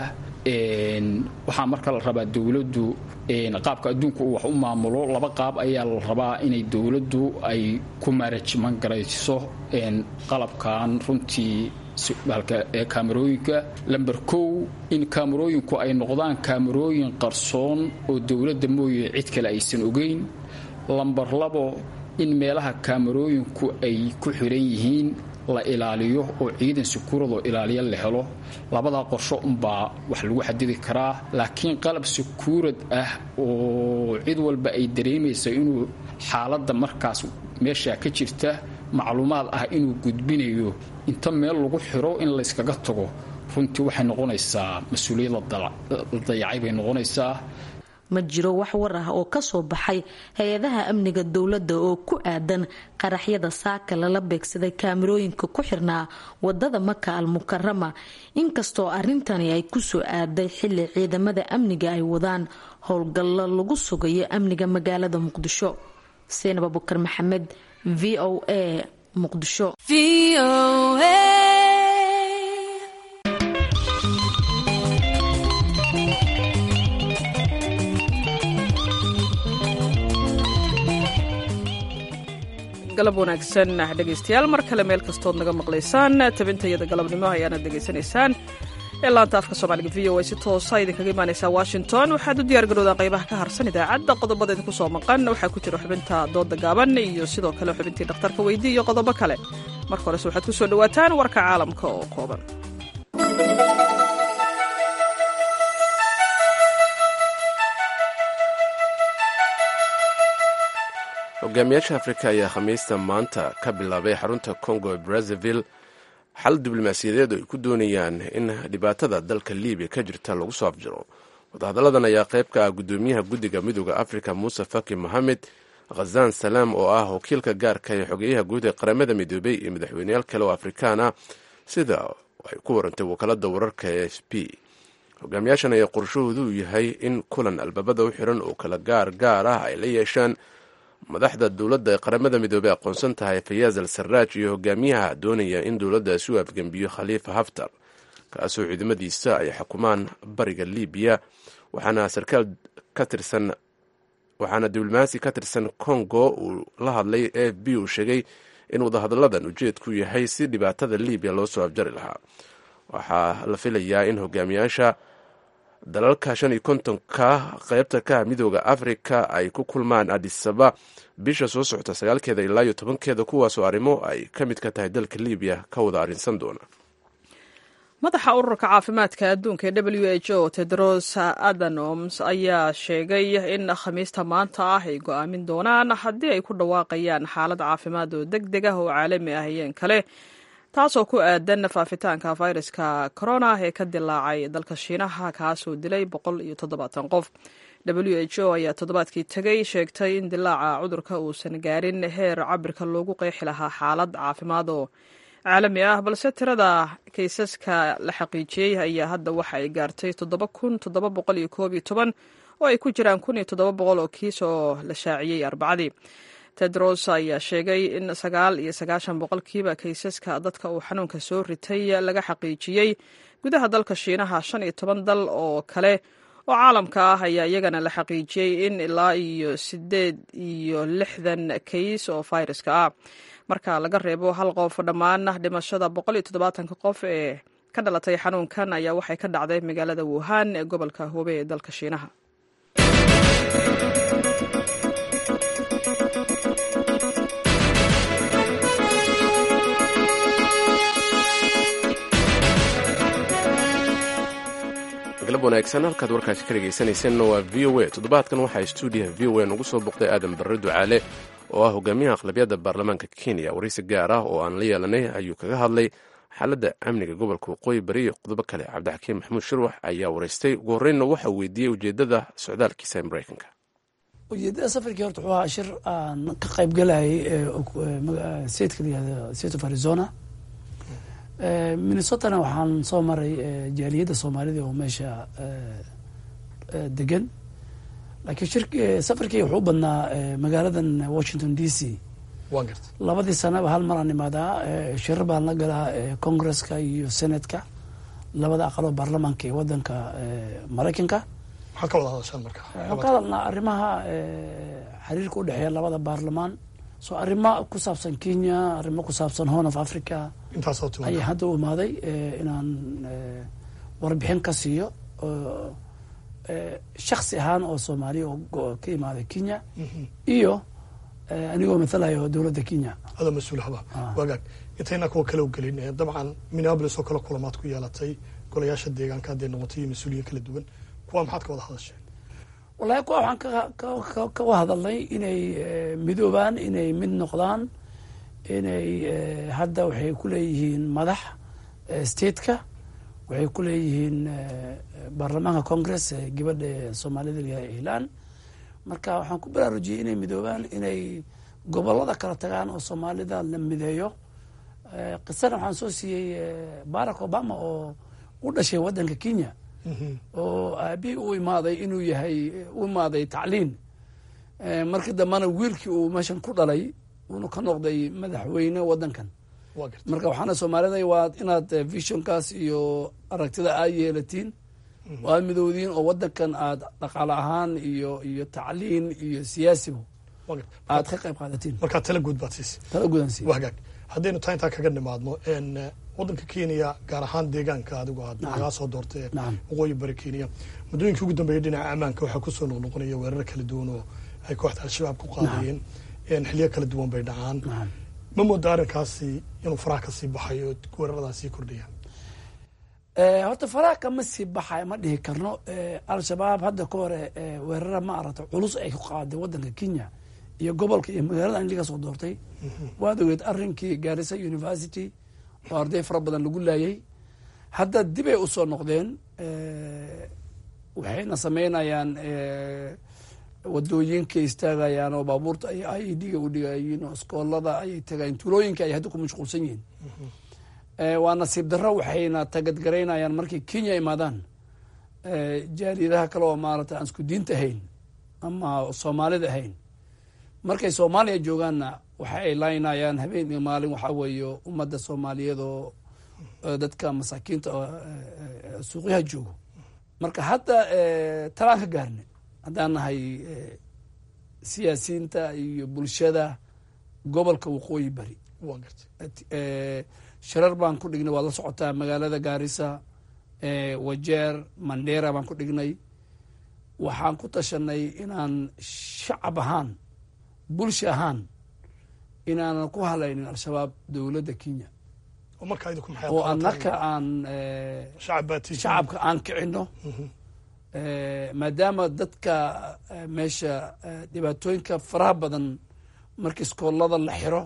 waxaa marka la rabaa dowladdu qaabka adduunka uu wax u maamulo laba qaab ayaa la rabaa inay dowladdu ay ku maarajman garayso qalabkan runtii ee kaamarooyinka lamber kow in kaamarooyinku ay noqdaan kaamarooyin qarsoon oo dowladda mooye cid kale aysan ogeyn lamber labo in meelaha kaamarooyinku ay ku xiran yihiin la ilaaliyo oo ciidan sakuuradoo ilaaliya la helo labadaa qorsho unbaa wax lagu xadidi karaa laakiin qalab sakuurad ah oo cid walba ay dareemaysa inuu xaaladda markaas meeshaa ka jirta macluumaad ah inuu gudbinayo inta meel lagu xiro in layskaga tago runtii waxay noqonaysaa mas-uuliyad la dayacay bay noqonaysaa ma jiro wax war ah oo kasoo baxay hay-adaha amniga dowladda oo ku aadan qaraxyada saaka lala beegsaday kaamirooyinka ku xirnaa wadada maka al mukarama inkastoo arintani ay kusoo aaday xili ciidamada amniga ay wadaan howlgallo lagu sugayo amniga magaalada muqdisho seenab abukar maxamed v o a muqdisho galab wanaagsan dhegaystayaal mar kale meel kastood naga maqlaysaan tabintayada galabnimo ayaana degaysanaysaan ee laanta afka soomaaliga v o a si toosa idinkaga imaanaysaa washington waxaad u diyaargarowdaan qaybaha ka harsan idaacadda qodobada idinku soo maqan waxaa ku jira xubinta dooda gaaban iyo sidoo kale xubintii dhakhtarka weydii iyo qodobo kale marka horese waxaad ku soo dhowaataan warka caalamka oo kooban hogaamiyaasha afrika ayaa khamiista maanta ka bilaabay xarunta congo ee brazzaville xal diblomaasiyadeed oo ay ku doonayaan in dhibaatada dalka libiya ka jirta lagu soo afjiro wadahadalladan ayaa qayb ka ah guddoomiyaha guddiga midooda afrika muuse faki mohamed khazan salaam oo ah wakiilka gaarka ee xogeyaha guud ee qaramada midoobay iyo madaxweyneyaal kale oo afrikaan ah sida ay ku warantay wakaalada wararka e f p hogaamiyaashan ayaa qorshahoodu yahay in kulan albaabada u xiran oo kala gaar gaar ah ay la yeeshaan madaxda dowladda ee qaramada midoobey aqoonsan tahay fayaaz al sarraaj iyo hogaamiyaha doonaya in dowladdaasi u afgembiyo khaliifa haftar kaasoo ciidamadiisa ay xukumaan bariga libiya waxaana sarkaal ka tirsan waxaana diblomaasi ka tirsan congo uu la hadlay a f b uu sheegay in wadahadalladan ujeedku yahay si dhibaatada libiya loo soo afjari lahaa waxaa la filayaa in hogaamiyaasha dalalka shan iyo kontonka qeybta ka midooda afrika ay ku kulmaan adisaba bisha soo socota sagaalkeeda ilaa iyo tobankeeda kuwaasoo arrimo ay ka mid ka tahay dalka libiya ka wada arrinsan doona madaxa ururka caafimaadka adduunka ee w h o tedros adanoms ayaa sheegay in khamiista maanta ah ay go-aamin doonaan haddii ay ku dhawaaqayaan xaalad caafimaad oo deg deg ah oo caalami ah iyeen kale taasoo ku aadan faafitaanka fayraska corona ee ka dilaacay dalka shiinaha kaasoo dilay boqol iyo toddobaatan qof w h o ayaa toddobaadkii tegay sheegtay in dilaaca cudurka uusan gaarin heer cabirka loogu qeexi lahaa xaalad caafimaad oo caalami ah balse tirada kaysaska la xaqiijiyey ayaa hadda waxa ay gaartay toddoba kun toddoba boqol iyo koob iyo toban oo ay ku jiraan kun iyo toddoba boqol oo kiis oo la shaaciyey arbacadii tedros ayaa sheegay in sagaal iyo sagaashan boqolkiiba kaysaska dadka uu xanuunka soo ritay laga xaqiijiyey gudaha dalka shiinaha shan iyo toban dal oo kale oo caalamka ah ayaa iyagana la xaqiijiyey in ilaa iyo sideed iyo lixdan kays oo fayraska ah marka laga reebo hal qof dhammaan dhimashada boqol iyo toddobaatanka qof ee ka dhalatay xanuunkan ayaa waxay ka dhacday magaalada wuhan ee gobolka hoobe ee dalka shiinaha galab wanaagsan halkaad warkaasi ka dhegaysanaysanna waa v o a toddobaadkan waxaa stuudiyaha v o a nugu soo boqday aadan barre ducaale oo ah hogaamiyaha aqlabiyadda baarlamaanka kenya waraysi gaar ah oo aan la yeelanay ayuu kaga hadlay xaaladda amniga gobolka waqooyi bari iyo qodobo kale cabdixakiim maxamuud shirwax ayaa waraystay ugu horreynna waxa uu weydiiyey ujeeddada socdaalkiisa ee maraykanka ujeedada safarkii horta wuxuu ahaa shir aan ka qayb galayay statka layihahdo state of arizona minnesotana waxaan soo maray jaaliyadda soomaalida oo meesha degan laakiin shir safarkii wuxuu u badnaa magaaladan washington d c labadii sanaba hal maraan imaadaa shirar baan la galaa congresska iyo senatka labada aqaloo baarlamaanka ee wadanka maraykanka maxaad ka wada hadashaan marka waxaan ka hadalnaa arrimaha xiriirka udhexeeya labada baarlamaan so arrimo ku saabsan kenya arrimo ku saabsan horn of africa intaasoo ayaa hadda u imaaday inaan warbixin ka siiyo shaksi ahaan oo soomaaliya oo ka imaaday kenya iyo anigoo mathalayo dowladda kenya adoo mas-uul haba wagaag intayna kuwa kale u gelin dabcan minneabolis oo kale kulamaad ku yeelatay golayaasha deegaanka hadday noqotay iyo mas-uuliyiin kala duwan kuwa maxaad ka wada hadasheen wallahi kuwa waxaan kaga hadalnay inay midoobaan inay mid noqdaan inay hadda waxay ku leeyihiin madax stateka waxay ku leeyihiin baarlamaanka congress gabadha soomaalida layahay ihlaan marka waxaan ku baraarujiyey inay midoobaan inay gobolada kala tagaan oo soomaalida la mideeyo qisana waxaan soo siiyey barack obama oo u dhashay waddanka kenya oo aabihii u imaaday inuu yahay u imaaday tacliin markii dambena wiilkii uu meeshan ku dhalay uuna ka noqday madaxweyne waddankan marka waxaana soomaalida waa inaad visionkaas iyo aragtida aad yeelatiin oo aad midowdiin oo waddankan aad dhaqaale ahaan iyo iyo tacliin iyo siyaasiba aad ka qayb qaadatiin markaa tala guud baad siisay tala guudan siiy wagaag haddaynu taa intaa kaga nimaadno waddanka kenya gaar ahaan deegaanka adigu aad nagaa soo doortay waqooyi bari kenya muddooyinkii ugu dambeeyay dhinaca ammaanka waxaa kusoo noqnoqonaya weerar kala duwan oo ay kooxda al-shabaab ku qaadayeen xiliyo kala duwan bay dhacaan ma mooda arrinkaasi inuu faraha ka sii baxay oo weeraradaas sii kordhayaan horta faraha kama sii baxay ma dhihi karno al-shabaab hadda ka hore weerara ma aragta culus ay ku qaaday waddanka kenya iyo gobolka iyo magaalada an laga soo doortay waad ogeed arrinkii gaarisa university oo arday fara badan lagu laayay hadda dibay usoo noqdeen waxayna sameynayaan wadooyinka istaagayaan oo baabuurta ay i e d-ga u dhigayiin oo iskoolada ayay tagayeen tuulooyinka ay hadda ku mashquulsan yihiin waa nasiib darro waxayna tagadgaraynayaan markay kenya imaadaan jaaliyadaha kale oo maarata aan isku diinta ahayn ama soomaalida ahayn markay soomaaliya joogaanna waxa ay laynayaan habeen iyo maalin waxaa weeye ummadda soomaaliyeed oo dadka masaakiinta suuqyaha joogo marka hadda talaan ka gaarne haddaan nahay siyaasiyiinta iyo bulshada gobolka waqooyi bari sharar baan ku dhignay waad la socotaa magaalada gaarisa wajeer mandera baan ku dhignay waxaan ku tashanay inaan shacab ahaan bulsha ahaan inaanan ku halaynin al-shabaab dowladda kenya oo annaka aan shacabka aan kicino maadaama dadka meesha dhibaatooyinka faraha badan marka iskoolada la xiro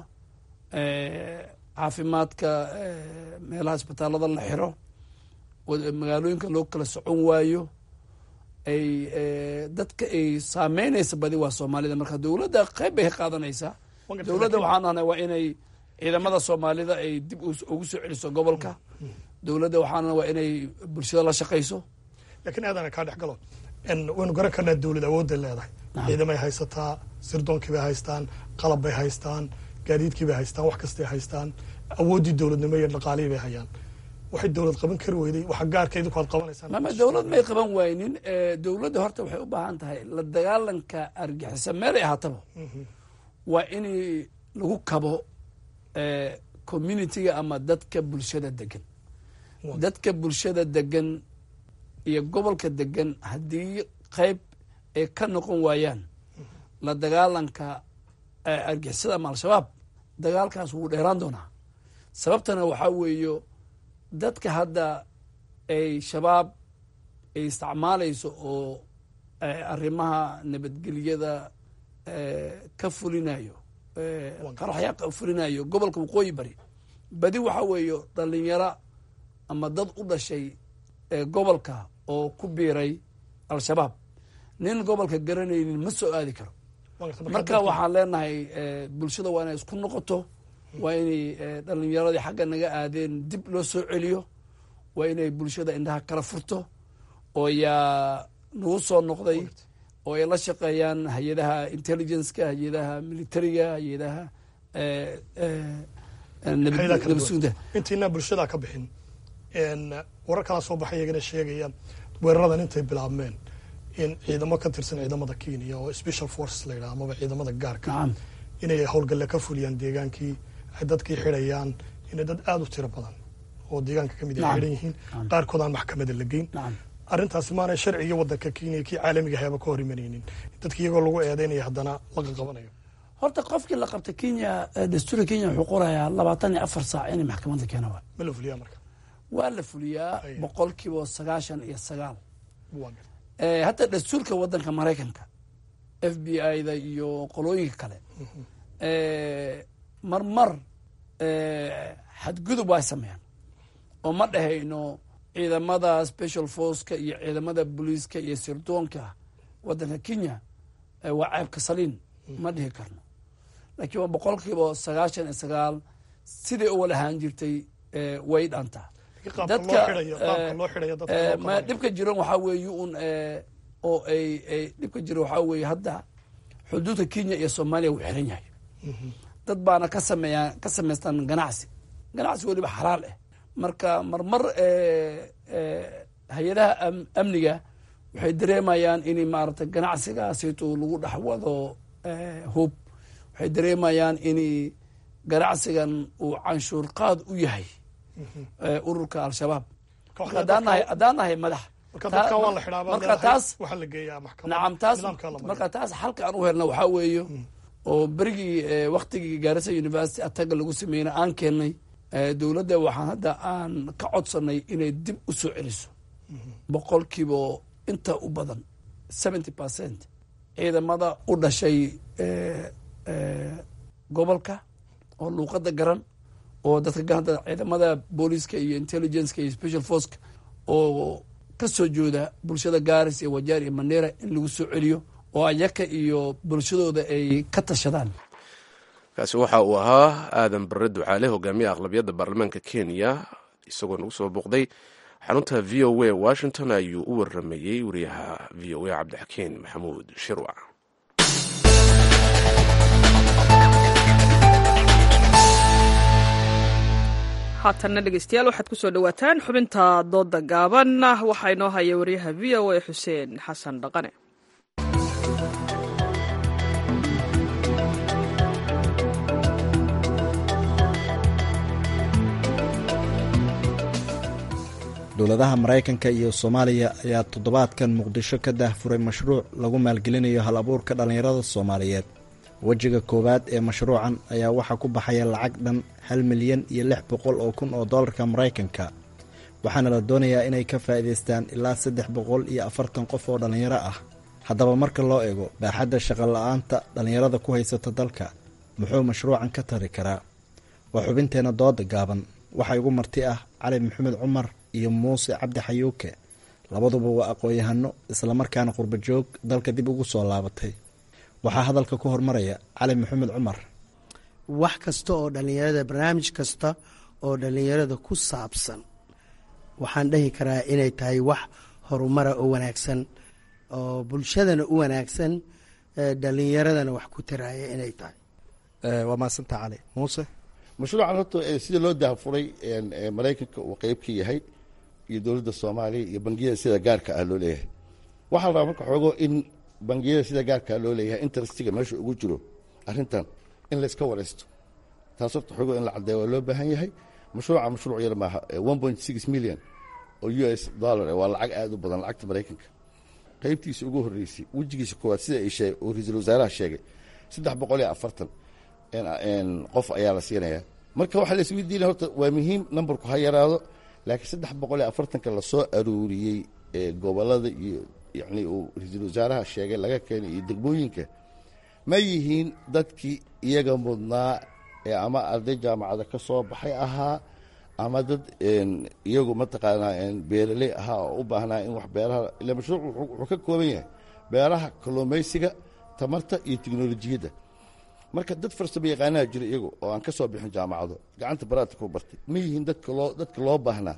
caafimaadka meelaha isbitaalada la xiro magaalooyinka loo kala socon waayo ay dadka ay saameynaysa badi waa soomaalida marka dowladda qayb bay ka qaadanaysaa dowladda waxaan ahnay waa inay ciidamada soomaalida ay dib ugu soo celiso gobolka dowladda waxaan waa inay bulshada la shaqayso lakiin aadana kaa dhex galo waynu garan karnaa dowlad awoodday leedahay ciidamay haysataa sirdoonkii bay haystaan qalab bay haystaan gaadiidkii bay haystaan wax kastay haystaan awooddii dowladnimo iyo dhaqaalihii bay hayaan waxay dowlad qaban kari weyday waxa gaarka idinku aad qabanaysaan mama dowlad may qaban waynin dowladda horta waxay u baahan tahay la dagaalanka argixisa meelay ahaataba waa in lagu kabo communitiga ama dadka bulshada degan dadka bulshada degan iyo gobolka degan haddii qayb ay ka noqon waayaan la dagaalanka argixisada ama al-shabaab dagaalkaas wuu dheeraan doonaa sababtana waxaa weeyo dadka hadda ay shabaab ay isticmaalayso oo arrimaha nabadgelyada ka fulinayo qaraxyaa ka fulinayo gobolka waqooyi bari badi waxaa weeyo dhalinyaro ama dad u dhashay gobolka oo ku biiray al-shabaab nin gobolka garanaynin ma soo aadi karo marka waxaan leenahay bulshada waa inay isku noqoto waa inay dhalinyaradii xagga naga aadeen dib loo soo celiyo waa inay bulshada indhaha kala furto oo yaa nagu soo noqday oo ay la shaqeeyaan hay-adaha intelligenceka hay-adaha militariga hay-adaha intiinaa bulshadaa ka bixin warar kalaa soo baxay iyagana sheegaya weeraradan intay bilaabmeen in ciidamo ka tirsan ciidamada kenya oo special forces la yidhaha amaba ciidamada gaarka inay howlgalle ka fuliyaan deegaankii ay dadkii xidhayaan inay dad aada u tiro badan oo deegaanka kamid ay xidhan yihiin qaarkood aan maxkamada la geyn arrintaasi maanay sharciga waddanka kenya kii caalamiga hayaba ka hor imanaynin dadki iyagoo lagu eedeynaya haddana laga qabanayo horta qofkii la qabta kenya dastuurka kenya wuxuu qorayaa labaatan iyo afar saac inay maxkamadda keena waa ma la fuliyaa marka waa la fuliyaa boqol kiiba sagaashan iyo sagaal hataa dastuurka waddanka maraykanka f b i da iyo qolooyinka kale marmar xadgudub waa sameeyaan oo ma dhahayno ciidamada special forceka iyo ciidamada booliiska iyo sirdoonka waddanka kenya waa ceebka saliin ma dhihi karno laakiin waa boqol kiiba sagaashan iyo sagaal siday u walahaan jirtay way dhantaa dadka dhibka jiran waxaa weeye un oo ay ay dhibka jira waxaa weeye hadda xuduudka kenya iyo soomaaliya wuu xiran yahay dad baana ka sameeyaa ka samaystaan ganacsi ganacsi weliba xalaal ah marka marmar hay-adaha amniga waxay dareemayaan in maaragtay ganacsigaasito lagu dhex wado hub waxay dareemayaan in ganacsigan uu canshuur qaad u yahay ururka al-shabaab haddaan nahay madax marka taas nacam taas marka taas xalka aan u helna waxaa weeyo oo berigii waktigii gaarisa university ataga lagu sameyna aan keenay dowladda waxaan hadda aan ka codsanay inay dib u soo celiso boqolkiiba inta u badan seventy percent ciidamada u dhashay gobolka oo luuqada garan oo dadka gahanta ciidamada booliiska iyo intelligenceka iyo special forceka oo ka soo jooda bulshada gaaris iyo wajaar iyo mandera in lagu soo celiyo oo ayaka iyo bulshadooda ay ka tashadaan kaasi waxa uu ahaa aadan bare ducaale hogaamiya aqlabiyadda baarlamaanka kenya isagoo nagu soo booqday xarunta v o a washington ayuu u waramayey wariyaha v o a cabdixakiin maxamuud shirwac haatanna dhegeystayaal waxaad ku soo dhowaataan xubinta dooda gaaban waxaa inoo haya wariyaha v o a xuseen xasan dhaqane dowladaha maraykanka iyo soomaaliya ayaa toddobaadkan muqdisho ka daahfuray mashruuc lagu maalgelinayo hal abuurka dhallinyarada soomaaliyeed wejiga koowaad ee mashruucan ayaa waxaa ku baxaya lacag dhan hal milyan iyo lix boqol oo kun oo dollarka maraykanka waxaana la doonayaa inay ka faa'iidaystaan ilaa saddex boqol iyo afartan qof oo dhallinyaro ah haddaba marka loo eego baaxadda shaqola-aanta dhallinyarada ku haysata dalka muxuu mashruucan ka tari karaa waa xubinteenna dooda gaaban waxaa igu marti ah cali maxamed cumar iyo muuse cabdi xayuuke labaduba waa aqoon-yahano islamarkaana qurba joog dalka dib ugu soo laabatay waxaa hadalka ku hormaraya cali maxamed cumar wax kasta oo dhallinyarada barnaamij kasta oo dhallinyarada ku saabsan waxaan dhahi karaa inay tahay wax horumara oo wanaagsan oo bulshadana u wanaagsan dhallinyaradana wax ku taraaya inay tahay waa maasanta cali muuse mashruucan horta sida loo daahfuray maraykanka uu qeyb ka yahay iyo dowladda soomaaliya iyo bangiyada sida gaarka ah loo leeyahay waxaa la rabaa marka xoogo in bangiyada sida gaarka ah loo leeyahay interestiga meesha ugu jiro arrintan in layska waraysto taas horta xoogo in la caddeeya waa loo baahan yahay mashruuca mashruuc yar maaha one point six million oo u s dollar waa lacag aada u badan lacagta maraykanka qaybtiisa ugu horreysay wejigiisa koowaad sida ay sheegay oo ra-iisul wasaaraha sheegay saddex boqol iyo afartan qof ayaa la siinayaa marka waxaa la isweydiinaya horta waa muhiim numberku ha yaraado laakiin saddex boqol iyo afartanka lasoo aruuriyey gobolada iyo yacni uu ra-iisul wasaaraha sheegay laga keenay iyo degmooyinka ma yihiin dadkii iyaga mudnaa ee ama arday jaamacada ka soo baxay ahaa ama dad iyagu mataqaanaa beeraley ahaa oo u baahnaa in wax beeraha ila mashruuc wuxuu ka kooban yahay beeraha kalluumaysiga tamarta iyo teknolojiyadda marka dad farsamo yaqaanaha jira iyagu oo aan ka soo bixin jaamacado gacanta baraadka ku bartay ma yihiin dadka loo dadka loo baahnaa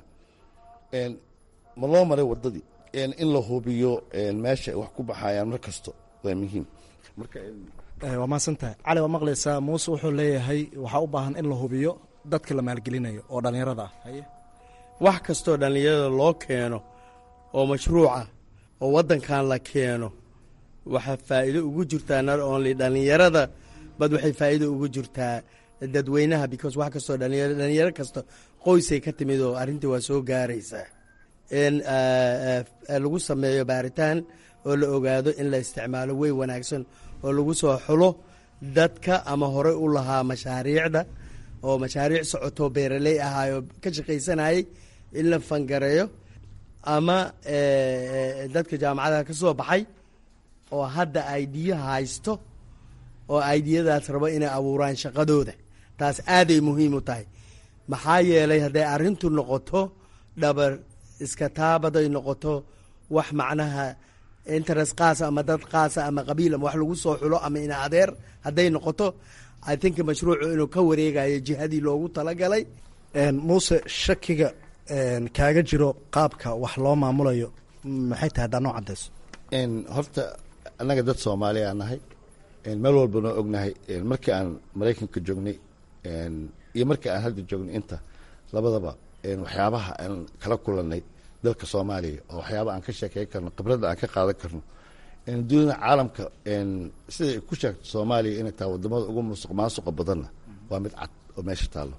ma loo maray waddadii in la hubiyo meesha ay wax ku baxayaan mar kasto waa muhiim marka waa mahadsantahay cali waa maqlaysaa muuse wuxuu leeyahay waxaa u baahan in la hubiyo dadka la maalgelinayo oo dhallinyarada ah haye wax kastoo dhallinyarada loo keeno oo mashruuca oo waddankan la keeno waxaa faa'iido ugu jirtaa not only dhallinyarada bad waxay faa'iido ugu jirtaa dadweynaha because wax kastoo dhalinyaro dhalinyaro kasta qoysay ka timid oo arrintii waa soo gaaraysaa in lagu sameeyo baaritaan oo la ogaado in la isticmaalo wey wanaagsan oo lagu soo xulo dadka ama horey u lahaa mashaariicda oo mashaariic socoto beeraley ahaayoo ka shaqaysanayay in la fangareeyo ama dadka jaamacadaha ka soo baxay oo hadda aidiya haysto oo aidiyadaas rabo inay abuuraan shaqadooda taas aaday muhiim u tahay maxaa yeelay hadday arrintu noqoto dhabar iska taabaday noqoto wax macnaha interest qaasa ama dad qaasa ama qabiil ama wax lagu soo xulo ama ina adeer hadday noqoto i think mashruucu inuu ka wareegayo jihadii loogu talagalay muuse shakiga kaaga jiro qaabka wax loo maamulayo maxay tahay haddaa noo cadayso horta annaga dad soomaaliya aan nahay meel walbanoo ognahay markii aan maraykanka joognay iyo markii aan hadda joognay inta labadaba waxyaabaha aan kala kulanay dalka soomaaliya oo waxyaaba aan ka sheekey karno khibradda aan ka qaadan karno dunida caalamka siday ku sheegto soomaaliya inay tahay wadamada ugu musuq maasuqa badanna waa mid cad oo meesha taallo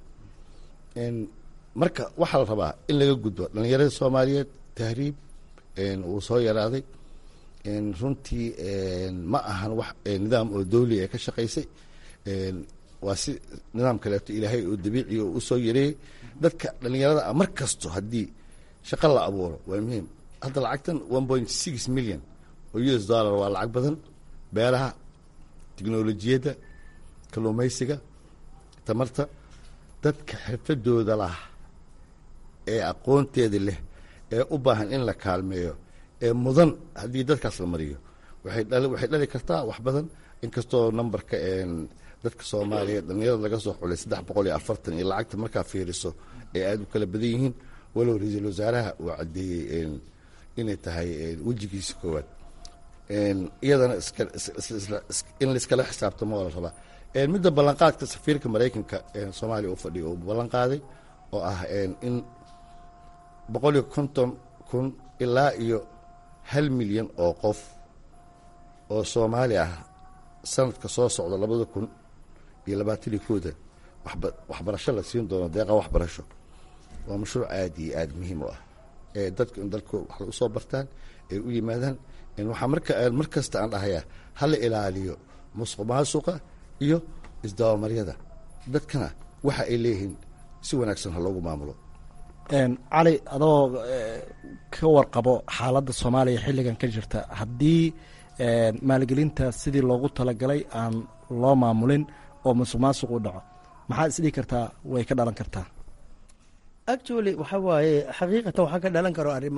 marka waxaa la rabaa in laga gudbo dhallinyarada soomaaliyeed tahriib wuu soo yaraaday runtii ma ahan wax nidaam oo dawli ee ka shaqaysay waa si nidaam kaleeto ilaahay oo dabiici oo usoo yareeyey dadka dhallinyarada ah mar kasto haddii shaqo la abuuro waa muhiim hadda lacagtan one point six million oo u s dollar waa lacag badan beeraha teknolojiyadda kalluumaysiga tamarta dadka xirfadooda lah ee aqoonteeda leh ee u baahan in la kaalmeeyo ee mudan haddii dadkaas la mariyo waxay dhali kartaa wax badan inkastoo numberka dadka soomaaliya dhalinyarada laga soo xulay saddex boqol iyo afartan iyo lacagta markaa fiiriso ay aada u kala badan yihiin walow ra-iisul wasaaraha uu caddeeyey inay tahay wejigiisa koowaad iyadana in laiskala xisaabtamo waa la rabaa midda ballanqaadka safiirka maraykanka soomaaliya u fadhiyo uu ballan qaaday oo ah in boqol iyo konton kun ilaa iyo hal milyan oo qof oo soomaali ah sanadka soo socda labada kun iyo labaataniyo kooda waxbarasho la siin doono deeqa waxbarasho waa mashruuc aada iyo aada muhiim u ah dadku in dalko wax la usoo bartaan ay u yimaadaan waxaa marka mar kasta aan dhahayaa hala ilaaliyo musuq maasuqa iyo isdabamaryada dadkana waxa ay leeyihiin si wanaagsan ha loogu maamulo cali adoo ka warqabo xaaladda soomaaliya xilligan ka jirta haddii maalgelinta sidii loogu talagalay aan loo maamulin oo musuq maasuq u dhaco maxaad isdhihi kartaa way ka dhalan kartaa actually waxa waaye xaqiiqatan waxaa ka dhalan karo arrimo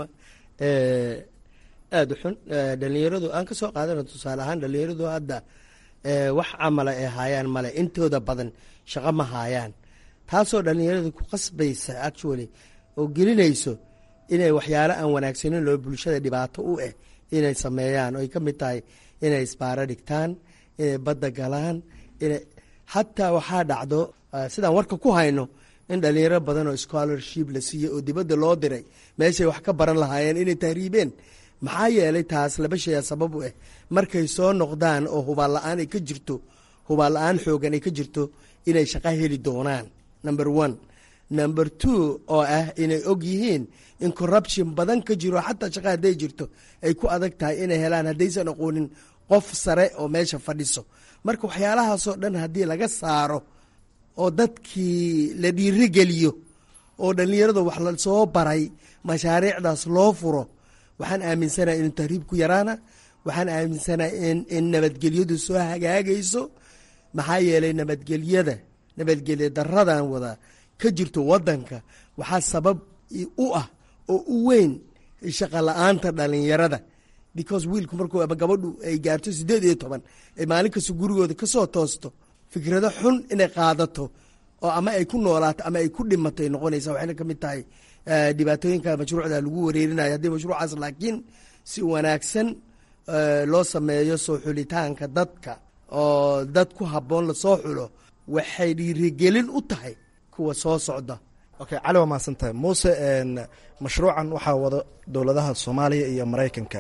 aada u xun dhalinyaradu aan ka soo qaadano tusaale ahaan dhalinyaradu hadda wax camala ay haayaan male intooda badan shaqo ma haayaan taasoo dhalinyaradu ku qasbaysa actually oo gelinayso inay waxyaalo aan wanaagsanin loo bulshada dhibaato u eh inay sameeyaan oo ay ka mid tahay inay isbaaro dhigtaan inay badda galaan inay xataa waxaa dhacdo sidaan warka ku hayno in dhalinyaro badan oo scholarship la siiyey oo dibadda loo diray meeshay wax ka baran lahaayeen inay tahriibeen maxaa yeelay taas laba shaya sabab u ah markay soo noqdaan oo hubaan la-aan ay ka jirto hubaan la-aan xoogan ay ka jirto inay shaqo heli doonaan number one number two oo ah inay og yihiin in corruption badan ka jiro xataa shaqa hadday jirto ay ku adag tahay inay helaan haddaysan aqoonin qof sare oo meesha fadhiso marka waxyaalahaasoo dhan haddii laga saaro oo dadkii la dhiirigeliyo oo dhallinyarada wax la soo baray mashaariicdaas loo furo waxaan aaminsanaha inuu tahriib ku yaraana waxaan aaminsanaha in nabadgelyadu soo hagaagayso maxaa yeelay nabadgelyada nabadgelya daradan wada ka jirto wadanka waxaa sabab u ah oo u weyn shaqa la-aanta dhalinyarada because wiilku markuu ama gabadhu ay gaarto sideed iyo toban ay maalin kasta gurigooda kasoo toosto fikrado xun inay qaadato oo ama ay ku noolaato ama ay ku dhimato ay noqonaysa waxayna ka mid tahay dhibaatooyinka mashruucda lagu wareerinayo haddii mashruucaas laakiin si wanaagsan loo sameeyo soo xulitaanka dadka oo dad ku habboon lasoo xulo waxay dhiirigelin u tahay kuwa soo socda okay cali waa mahadsantahay muuse mashruucan waxaa wada dowladaha soomaaliya iyo maraykanka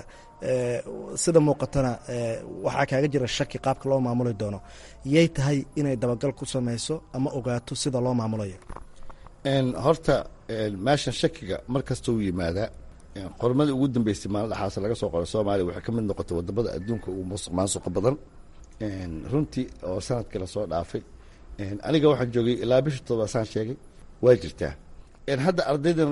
sida muuqatana waxaa kaaga jira shaki qaabka loo maamuli doono yay tahay inay dabagal ku sameyso ama ogaato sida loo maamulayo horta meeshan shakiga mar kasta u yimaadaa qormadii ugu dambeysay maalin dhaxaas laga soo qoray soomaaliya waxay ka mid noqotay wadamada adduunka ugu musuq maasuqa badan runtii oo sanadkii lasoo dhaafay aniga waxaan joogay ilaa bishii todobaad saan sheegay waa jirtaa hadda ardaydan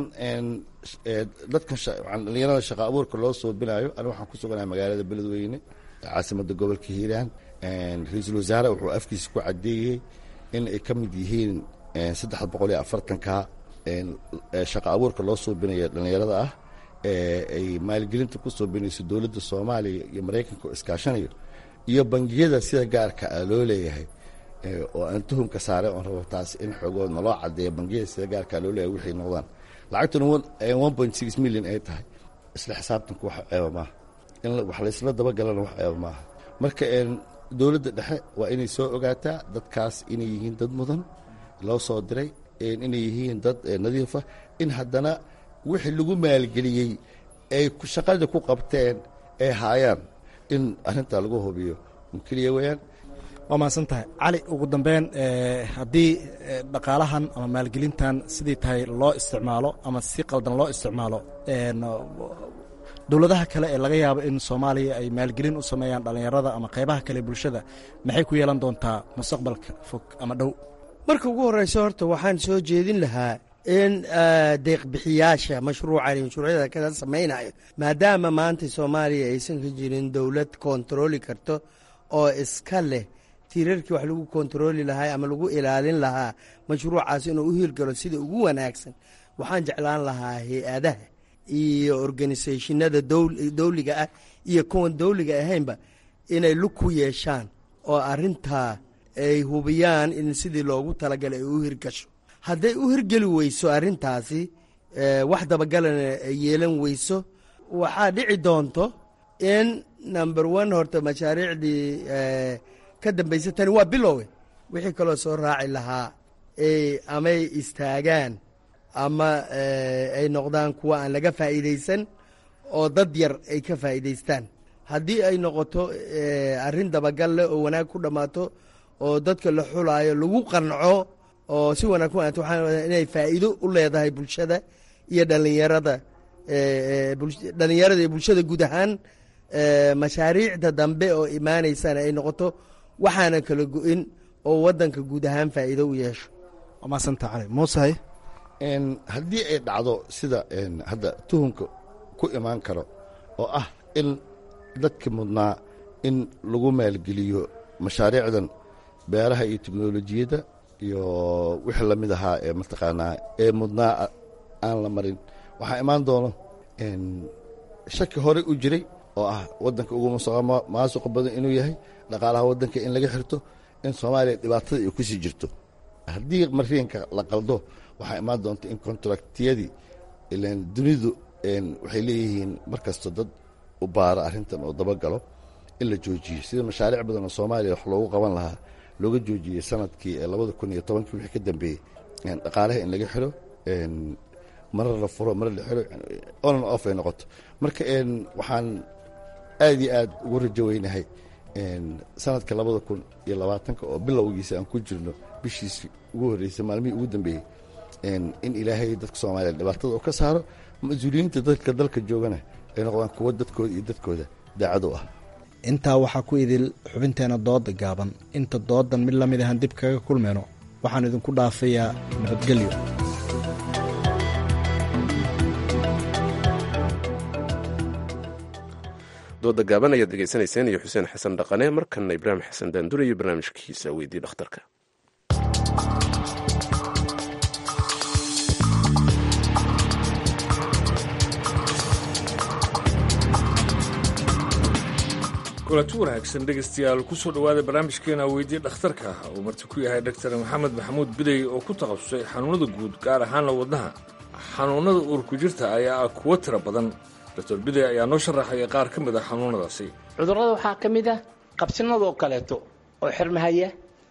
dadkan dhalinyarada shaqa abuurka loo soobinayo aniga waxaan ku suganahay magaalada beledweyne caasimada gobolka hiiraan ra-iisul wasaare wuxuu afkiisa ku cadeeyey in ay ka mid yihiin saddex boqol iyo afartanka shaqa abuurka loo soobinaya dhalinyarada ah ay maalgelinta ku soobinayso dowladda soomaaliya iyo maraykanka oo iskaashanayo iyo bangiyada sida gaarka ah loo leeyahay oo aan tuhumka saare oon rabo taas in xoogood naloo cadeeya bangiyada sida gaarkaa loo leeyahay waxay noqdaan lacagtuna one point six million ay tahay isla xisaabtanku wax ceeba maaha in wax laysla dabagalana wax ceeba maaha marka dowladda dhexe waa inay soo ogaataa dadkaas inay yihiin dad mudan loo soo diray inay yihiin dad nadiifa in haddana wixii lagu maalgeliyey ay shaqada ku qabteen ay haayaan in arrintaa lagu hubiyo un keliya weyaan waa mahadsan tahay cali ugu dambeyn haddii dhaqaalahan ama maalgelintan sidii tahay loo isticmaalo ama si qaldan loo isticmaalo dowladaha kale ee laga yaabo in soomaaliya ay maalgelin u sameeyaan dhallinyarada ama qaybaha kale bulshada maxay ku yeelan doontaa mustaqbalka fog ama dhow marka ugu horeysa horta waxaan soo jeedin lahaa in deeqbixiyaasha mashruucan mashruucyada kada samaynayo maadaama maanta soomaaliya aysan ka jirin dowlad kontarooli karto oo iska leh tiirarkii wax lagu kontarooli lahaa ama lagu ilaalin lahaa mashruucaas inuu u hirgalo sida ugu wanaagsan waxaan jeclaan lahaa hay-adaha iyo organisationada dowliga ah iyo kuwan dowliga ahaynba inay lug ku yeeshaan oo arintaa ay hubiyaan in sidii loogu talagalay ay u hirgasho hadday u hirgeli weyso arintaasi wax dabagalana ay yeelan weyso waxaa dhici doonto in number one horta mashaariicdii ka dambaysa tani waa bilowe wixii kaloo soo raaci lahaa amay istaagaan ama ay noqdaan kuwa aan laga faa'iidaysan oo dad yar ay ka faa'iidaystaan haddii ay noqoto arrin dabagal leh oo wanaag ku dhammaato oo dadka la xulaayo lagu qanco oo si wanaag ku aanto waxaan inay faa'iido u leedahay bulshada iyo dhallinyarada dhalinyarada iyo bulshada guud ahaan mashaariicda dambe oo imaanaysana ay noqoto waxaana kala go-in oo wadanka guud ahaan faa'iido u yeesho waa maasanta cali muusahay haddii ay dhacdo sida hadda tuhunka ku imaan karo oo ah in dadka mudnaa in lagu maalgeliyo mashaariicdan beeraha iyo teknolojiyadda iyo wixii lamid ahaa ee mataqaanaa ee mudnaa aan la marin waxaa imaan doono shaki hore u jiray oo ah wadanka ugu maasuqa badan inuu yahay dhaqaalaha wadanka in laga xirto in soomaaliya dhibaatada ay kusii jirto haddii mariinka la qaldo waxaa imaan doonta in kontraktiyadii ilan dunidu waxay leeyihiin mar kasta dad u baara arrintan oo dabagalo in la joojiyo sida mashaariic badan oo soomaaliya wax loogu qaban lahaa looga joojiyey sanadkii labada kun iyo tobankii wixii ka dambeeyey dhaqaalaha in laga xiro marar la furo marar la xiro onan off ay noqoto marka waxaan aad iyo aad ugu rajo weynahay sanadka labada kun iyo labaatanka oo bilowgiisa aan ku jirno bishiisii ugu horreysay maalmihii ugu dambeeyey in ilaahay dadka soomaaliya dhibaatada oo ka saaro mas-uuliyiinta dadka dalka joogana ay noqdaan kuwo dadkooda iyo dadkooda daacad u ah intaa waxaa ku idil xubinteena dooda gaaban inta doodan mid lamid ahaan dib kaga kulmayno waxaan idinku dhaafayaa nabadgelyo dooda gaaban ayaad degeysanayseen iyo xuseen xasan dhaqane markanna ibraahim xasan daandure iyo barnaamijkiisa weydii dhakhtarka kulanti wanaagsan dhegaystayaal kusoo dhowaada barnaamijkeena weydii dhakhtarka uu marti ku yahay dr maxamed maxamuud bidey oo ku takhasusay xanuunada guud gaar ahaanna wadnaha xanuunada uurku jirta ayaa ah kuwo tira badan dr bidey ayaa noo sharaxaya qaar ka mid a xanuunadaasi cudurrada waxaa ka mid ah qabsinada oo kaleeto oo xirmahaya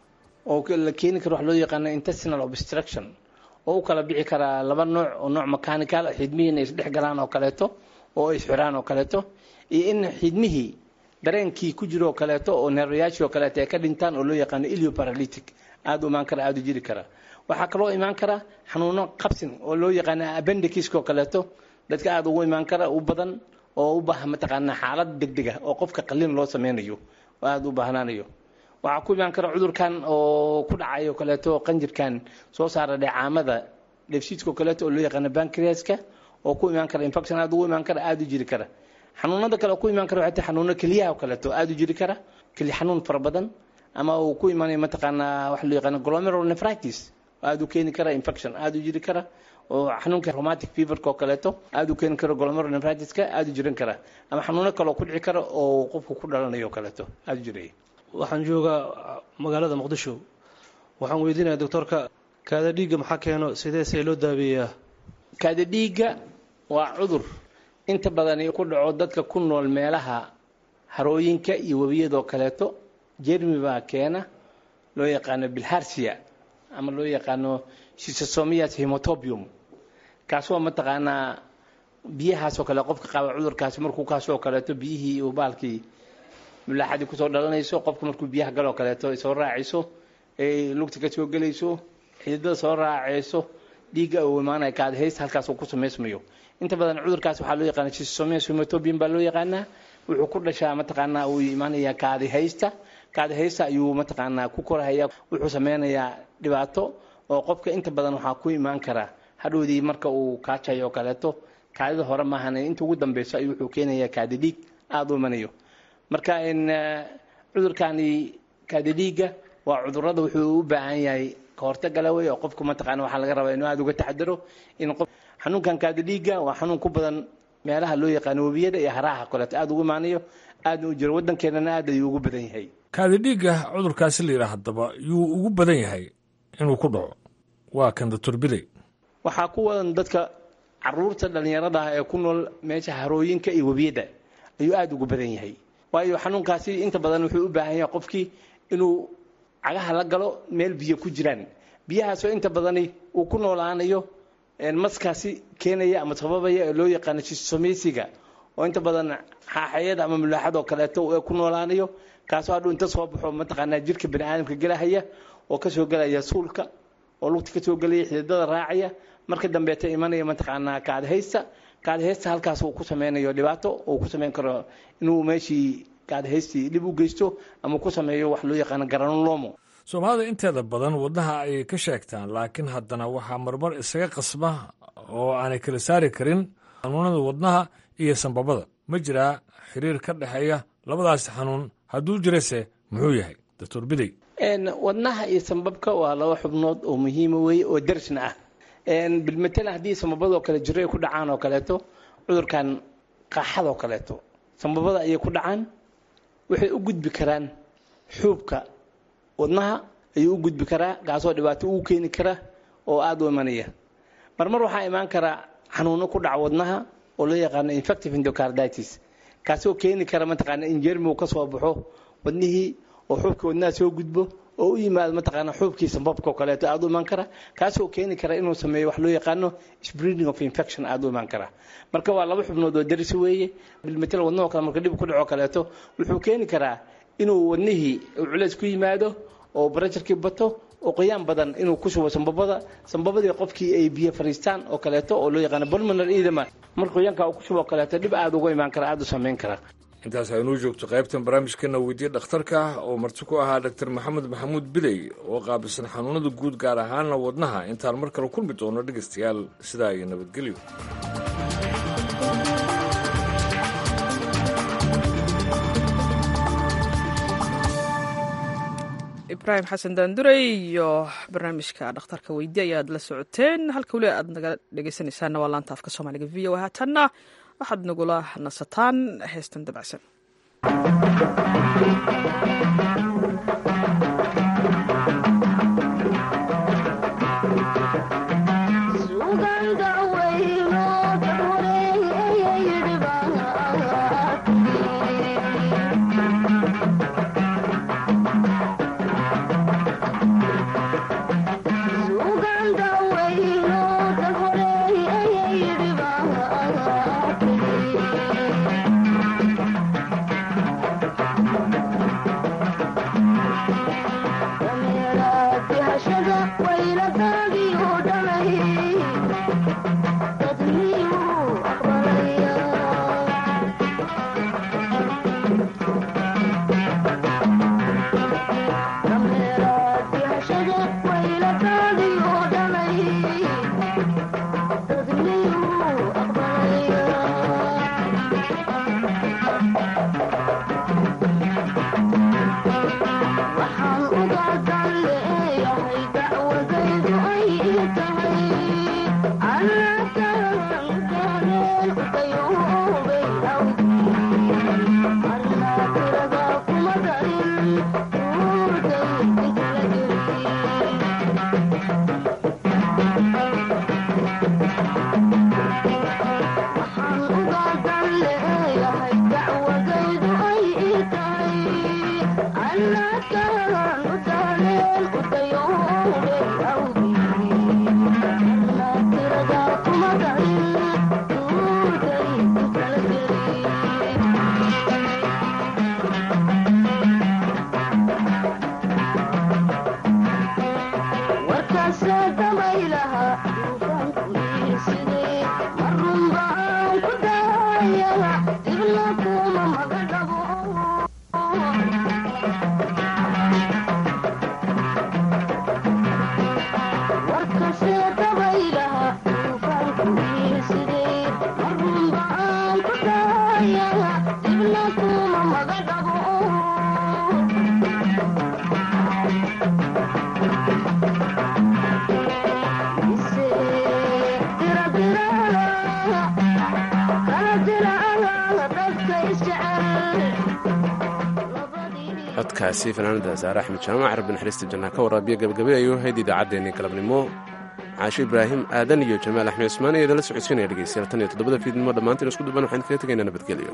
oo la keeni karo wax loo yaqaano intestinal obstruction oo u kala bixi karaa laba nooc oo nooc mechanical xidmihiina isdhex galaan oo kaleeto oo isxiraan oo kaleeto iyo in xidmihii dareenkii ku jiro oo kaleeto oo neerwayaashii oo kaleeto ay ka dhintaan oo loo yaqaano ilioparalytic aada u imaan kara aada u jiri kara waxaa kaloo imaan kara xanuuno qabsin oo loo yaqaano abendikiska oo kaleeto dadka aada ugu imaan kara u badan oo u baahan mataqaanaa xaalad degdega oo qofka qalin loo sameynayo oo aada u baahnaanayo waxaa ku imaan kara cudurkan oo ku dhacay oo kaleeto qanjirkan soo saara dheecaamada dheefshiidka oo kaleeto oo loo yaqaano bankriaska oo ku imaan kara infection aada ugu imaan kara aada u jiri kara xanuunada kale oo ku imaan kara waxay tahay xanuuno keliyaha oo kaleeto aada u jiri kara keli xanuun fara badan ama uu ku imaanayo mataqaanaa waxa loo yaqaano glomerular nephritis aada u keeni kara infection aada u jiri kara oo xanuunka rheumatic feverka oo kaleeto aada u keeni kara glomerular nephritiska aada u jiran kara ama xanuuno kale oo ku dhici kara oo qofku ku dhalanayo oo kaleeto aada u jiraya waxaan joogaa magaalada muqdisho waxaan weydiinaya doctoorka kaada dhiigga maxaa keeno sidee see loo daabeeyaa kaada dhiigga waa cudur inta badani ku dhaco dadka ku nool meelaha harooyinka iyo webiyadoo kaleeto jermi baa keena loo yaqaano bilharsia ama loo yaqaano schistosomias hemotobium kaas waa mataqaanaa biyahaasoo kale qofka qaba cudurkaasi markuu kaasoo kaleeto biyihii uu baalkii mulaaxadii kusoo dhalanayso qofka markuu biyaha galoo kaleeto ay soo raacayso ay lugta ka soo gelayso xididada soo raacayso dhiigga uu imaanaya kaadhays halkaas uu ku samaysmayo inta badan cudurkaas waxaa loo yaqaana schistosomias hemotobium baa loo yaqaanaa wuxuu ku dhashaa mataqaanaa uu imaanayaa kaadihaysta kaadihaysta ayuu mataqaanaa ku korahaya wuxuu sameynayaa dhibaato oo qofka inta badan waxaa ku imaan kara hadhowdii marka uu kaajayo oo kaleeto kaadida hore maahan inta ugu dambeyso ayuu wuxuu keenayaa kaadi dhiig aada u imanayo marka cudurkani kaadi dhiigga waa cudurada wuxuu u baahan yahay kahortagala wey oo qofku mataqaana waxaa laga rabaa inuu aada uga taxadaro in qof xanuunkan kaadi dhiigga waa xanuun ku badan meelaha loo yaqaano webiyada iyo haraha kaleeto aada ugu imaanayo aadna u jiro waddankeenana aad ayuu ugu badan yahay kaadi dhiigga cudurkaasi la yidhaah haddaba yuu ugu badan yahay inuu ku dhaco waa kan doctor bidey waxaa ku wadan dadka caruurta dhallinyarada ah ee ku nool meesha harooyinka iyo webiyada ayuu aada ugu badan yahay waayo xanuunkaasi inta badan wuxuu u baahan yahay qofkii inuu cagaha la galo meel biyo ku jiraan biyahaasoo inta badani uu ku noolaanayo maskaasi keenaya ama sababaya ee loo yaqaano shisomeysiga oo inta badan xaaxayada ama mulaaxad oo kaleeto ku noolaanayo kaasoo hadhuu inta soo baxo mataqaanaa jirka bani aadamka gelahaya oo kasoo gelaya suulka oo lugta kasoo gelaya xididada raacaya marka dambeeta imanaya mataqaanaa kaadhaysta gaadhaysta halkaas uu ku sameynayo dhibaato uu ku sameyn karo inuu meeshii gaadhaystii dhib u geysto ama ku sameeyo wax loo yaqaano garanolomo soomaalida inteeda badan wadnaha ayay ka sheegtaan laakiin haddana waxaa marmar isaga qasba oo aanay kala saari karin xanuunada wadnaha iyo sambabada ma jiraa xiriir ka dhexeeya labadaasi xanuun hadduu jirase muxuu yahay doctor bidey wadnaha iyo sambabka waa laba xubnood oo muhiima weeye oo darsna ah bilmatalan haddii sambabadoo kale jiro ay ku dhacaan oo kaleeto cudurkan qaaxadoo kaleeto sambabada ayay ku dhacaan waxay u gudbi karaan xuubka wadnaha ayuu u gudbi karaa kaasoo dhibaato uu keeni kara oo aada u imanaya marmar waxaa imaan karaa xanuuno ku dhaca wadnaha oo loo yaqaano infective endocarditis kaasoo keeni kara mataqaana in jermi uu ka soo baxo wadnihii oo xuubkii wadnaha soo gudbo oo u yimaado mataqaana xuubkii sambabka oo kaleeto aada u imaan kara kaasoo keeni kara inuu sameeyo wax loo yaqaano spreading of infection aada u imaan kara marka waa laba xubnood oo darisi weeye bilmatal wadnahoo kale marka dhib ku dhaco kaleeto wuxuu keeni karaa inuu wadnihii culays ku yimaado oo barajarkii bato oo qoyaan badan inuu ku shubo sambabada sambabadii qofkii ay biyo fariistaan oo kaleeto oo loo yaqaano pulmonar edema marka qoyaanka uu ku shubo oo kaleeto dhib aada uga imaan kara aada u samayn kara intaas aynuu joogto qaybtan barnaamijkeena weydiye dhakhtarka oo marti ku ahaa doctor maxamed maxamuud bidey oo qaabilsan xanuunada guud gaar ahaana wadnaha intaan mar kale kulmi doono dhegaystayaal sidaa iyo nabadgelyo ibraahim xasan daanduray iyo barnaamijka dhakhtarka weydi ayaad la socoteen halka weli aad naga dhegeysanaysaana waa laanta afka soomaaliga v o haatanna waxaad nagula nasataan heestan dabacsan codkaasi fanaanada saare axmed jaamac rabbi naxariista jannaha ka waraabiya gabagabay ayuu ahayd idaacaddeenii galabnimo caashe ibraahim aadan iyo jamaal axmed cusmaan iyo idala socodsiinaya dhegeystayaal tan iyo toddobada fiidnimo dhammaantiin isku duban waxaan kaga tegaynaa nabadgelyo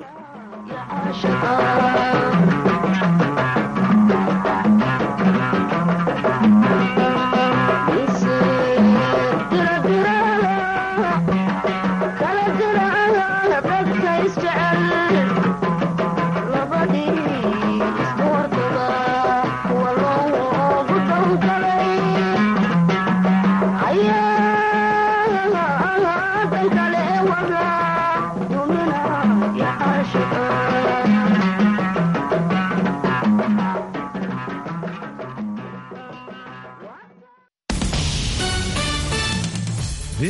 Yeah.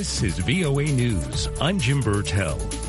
This is VOA News. I'm Jim Burtell.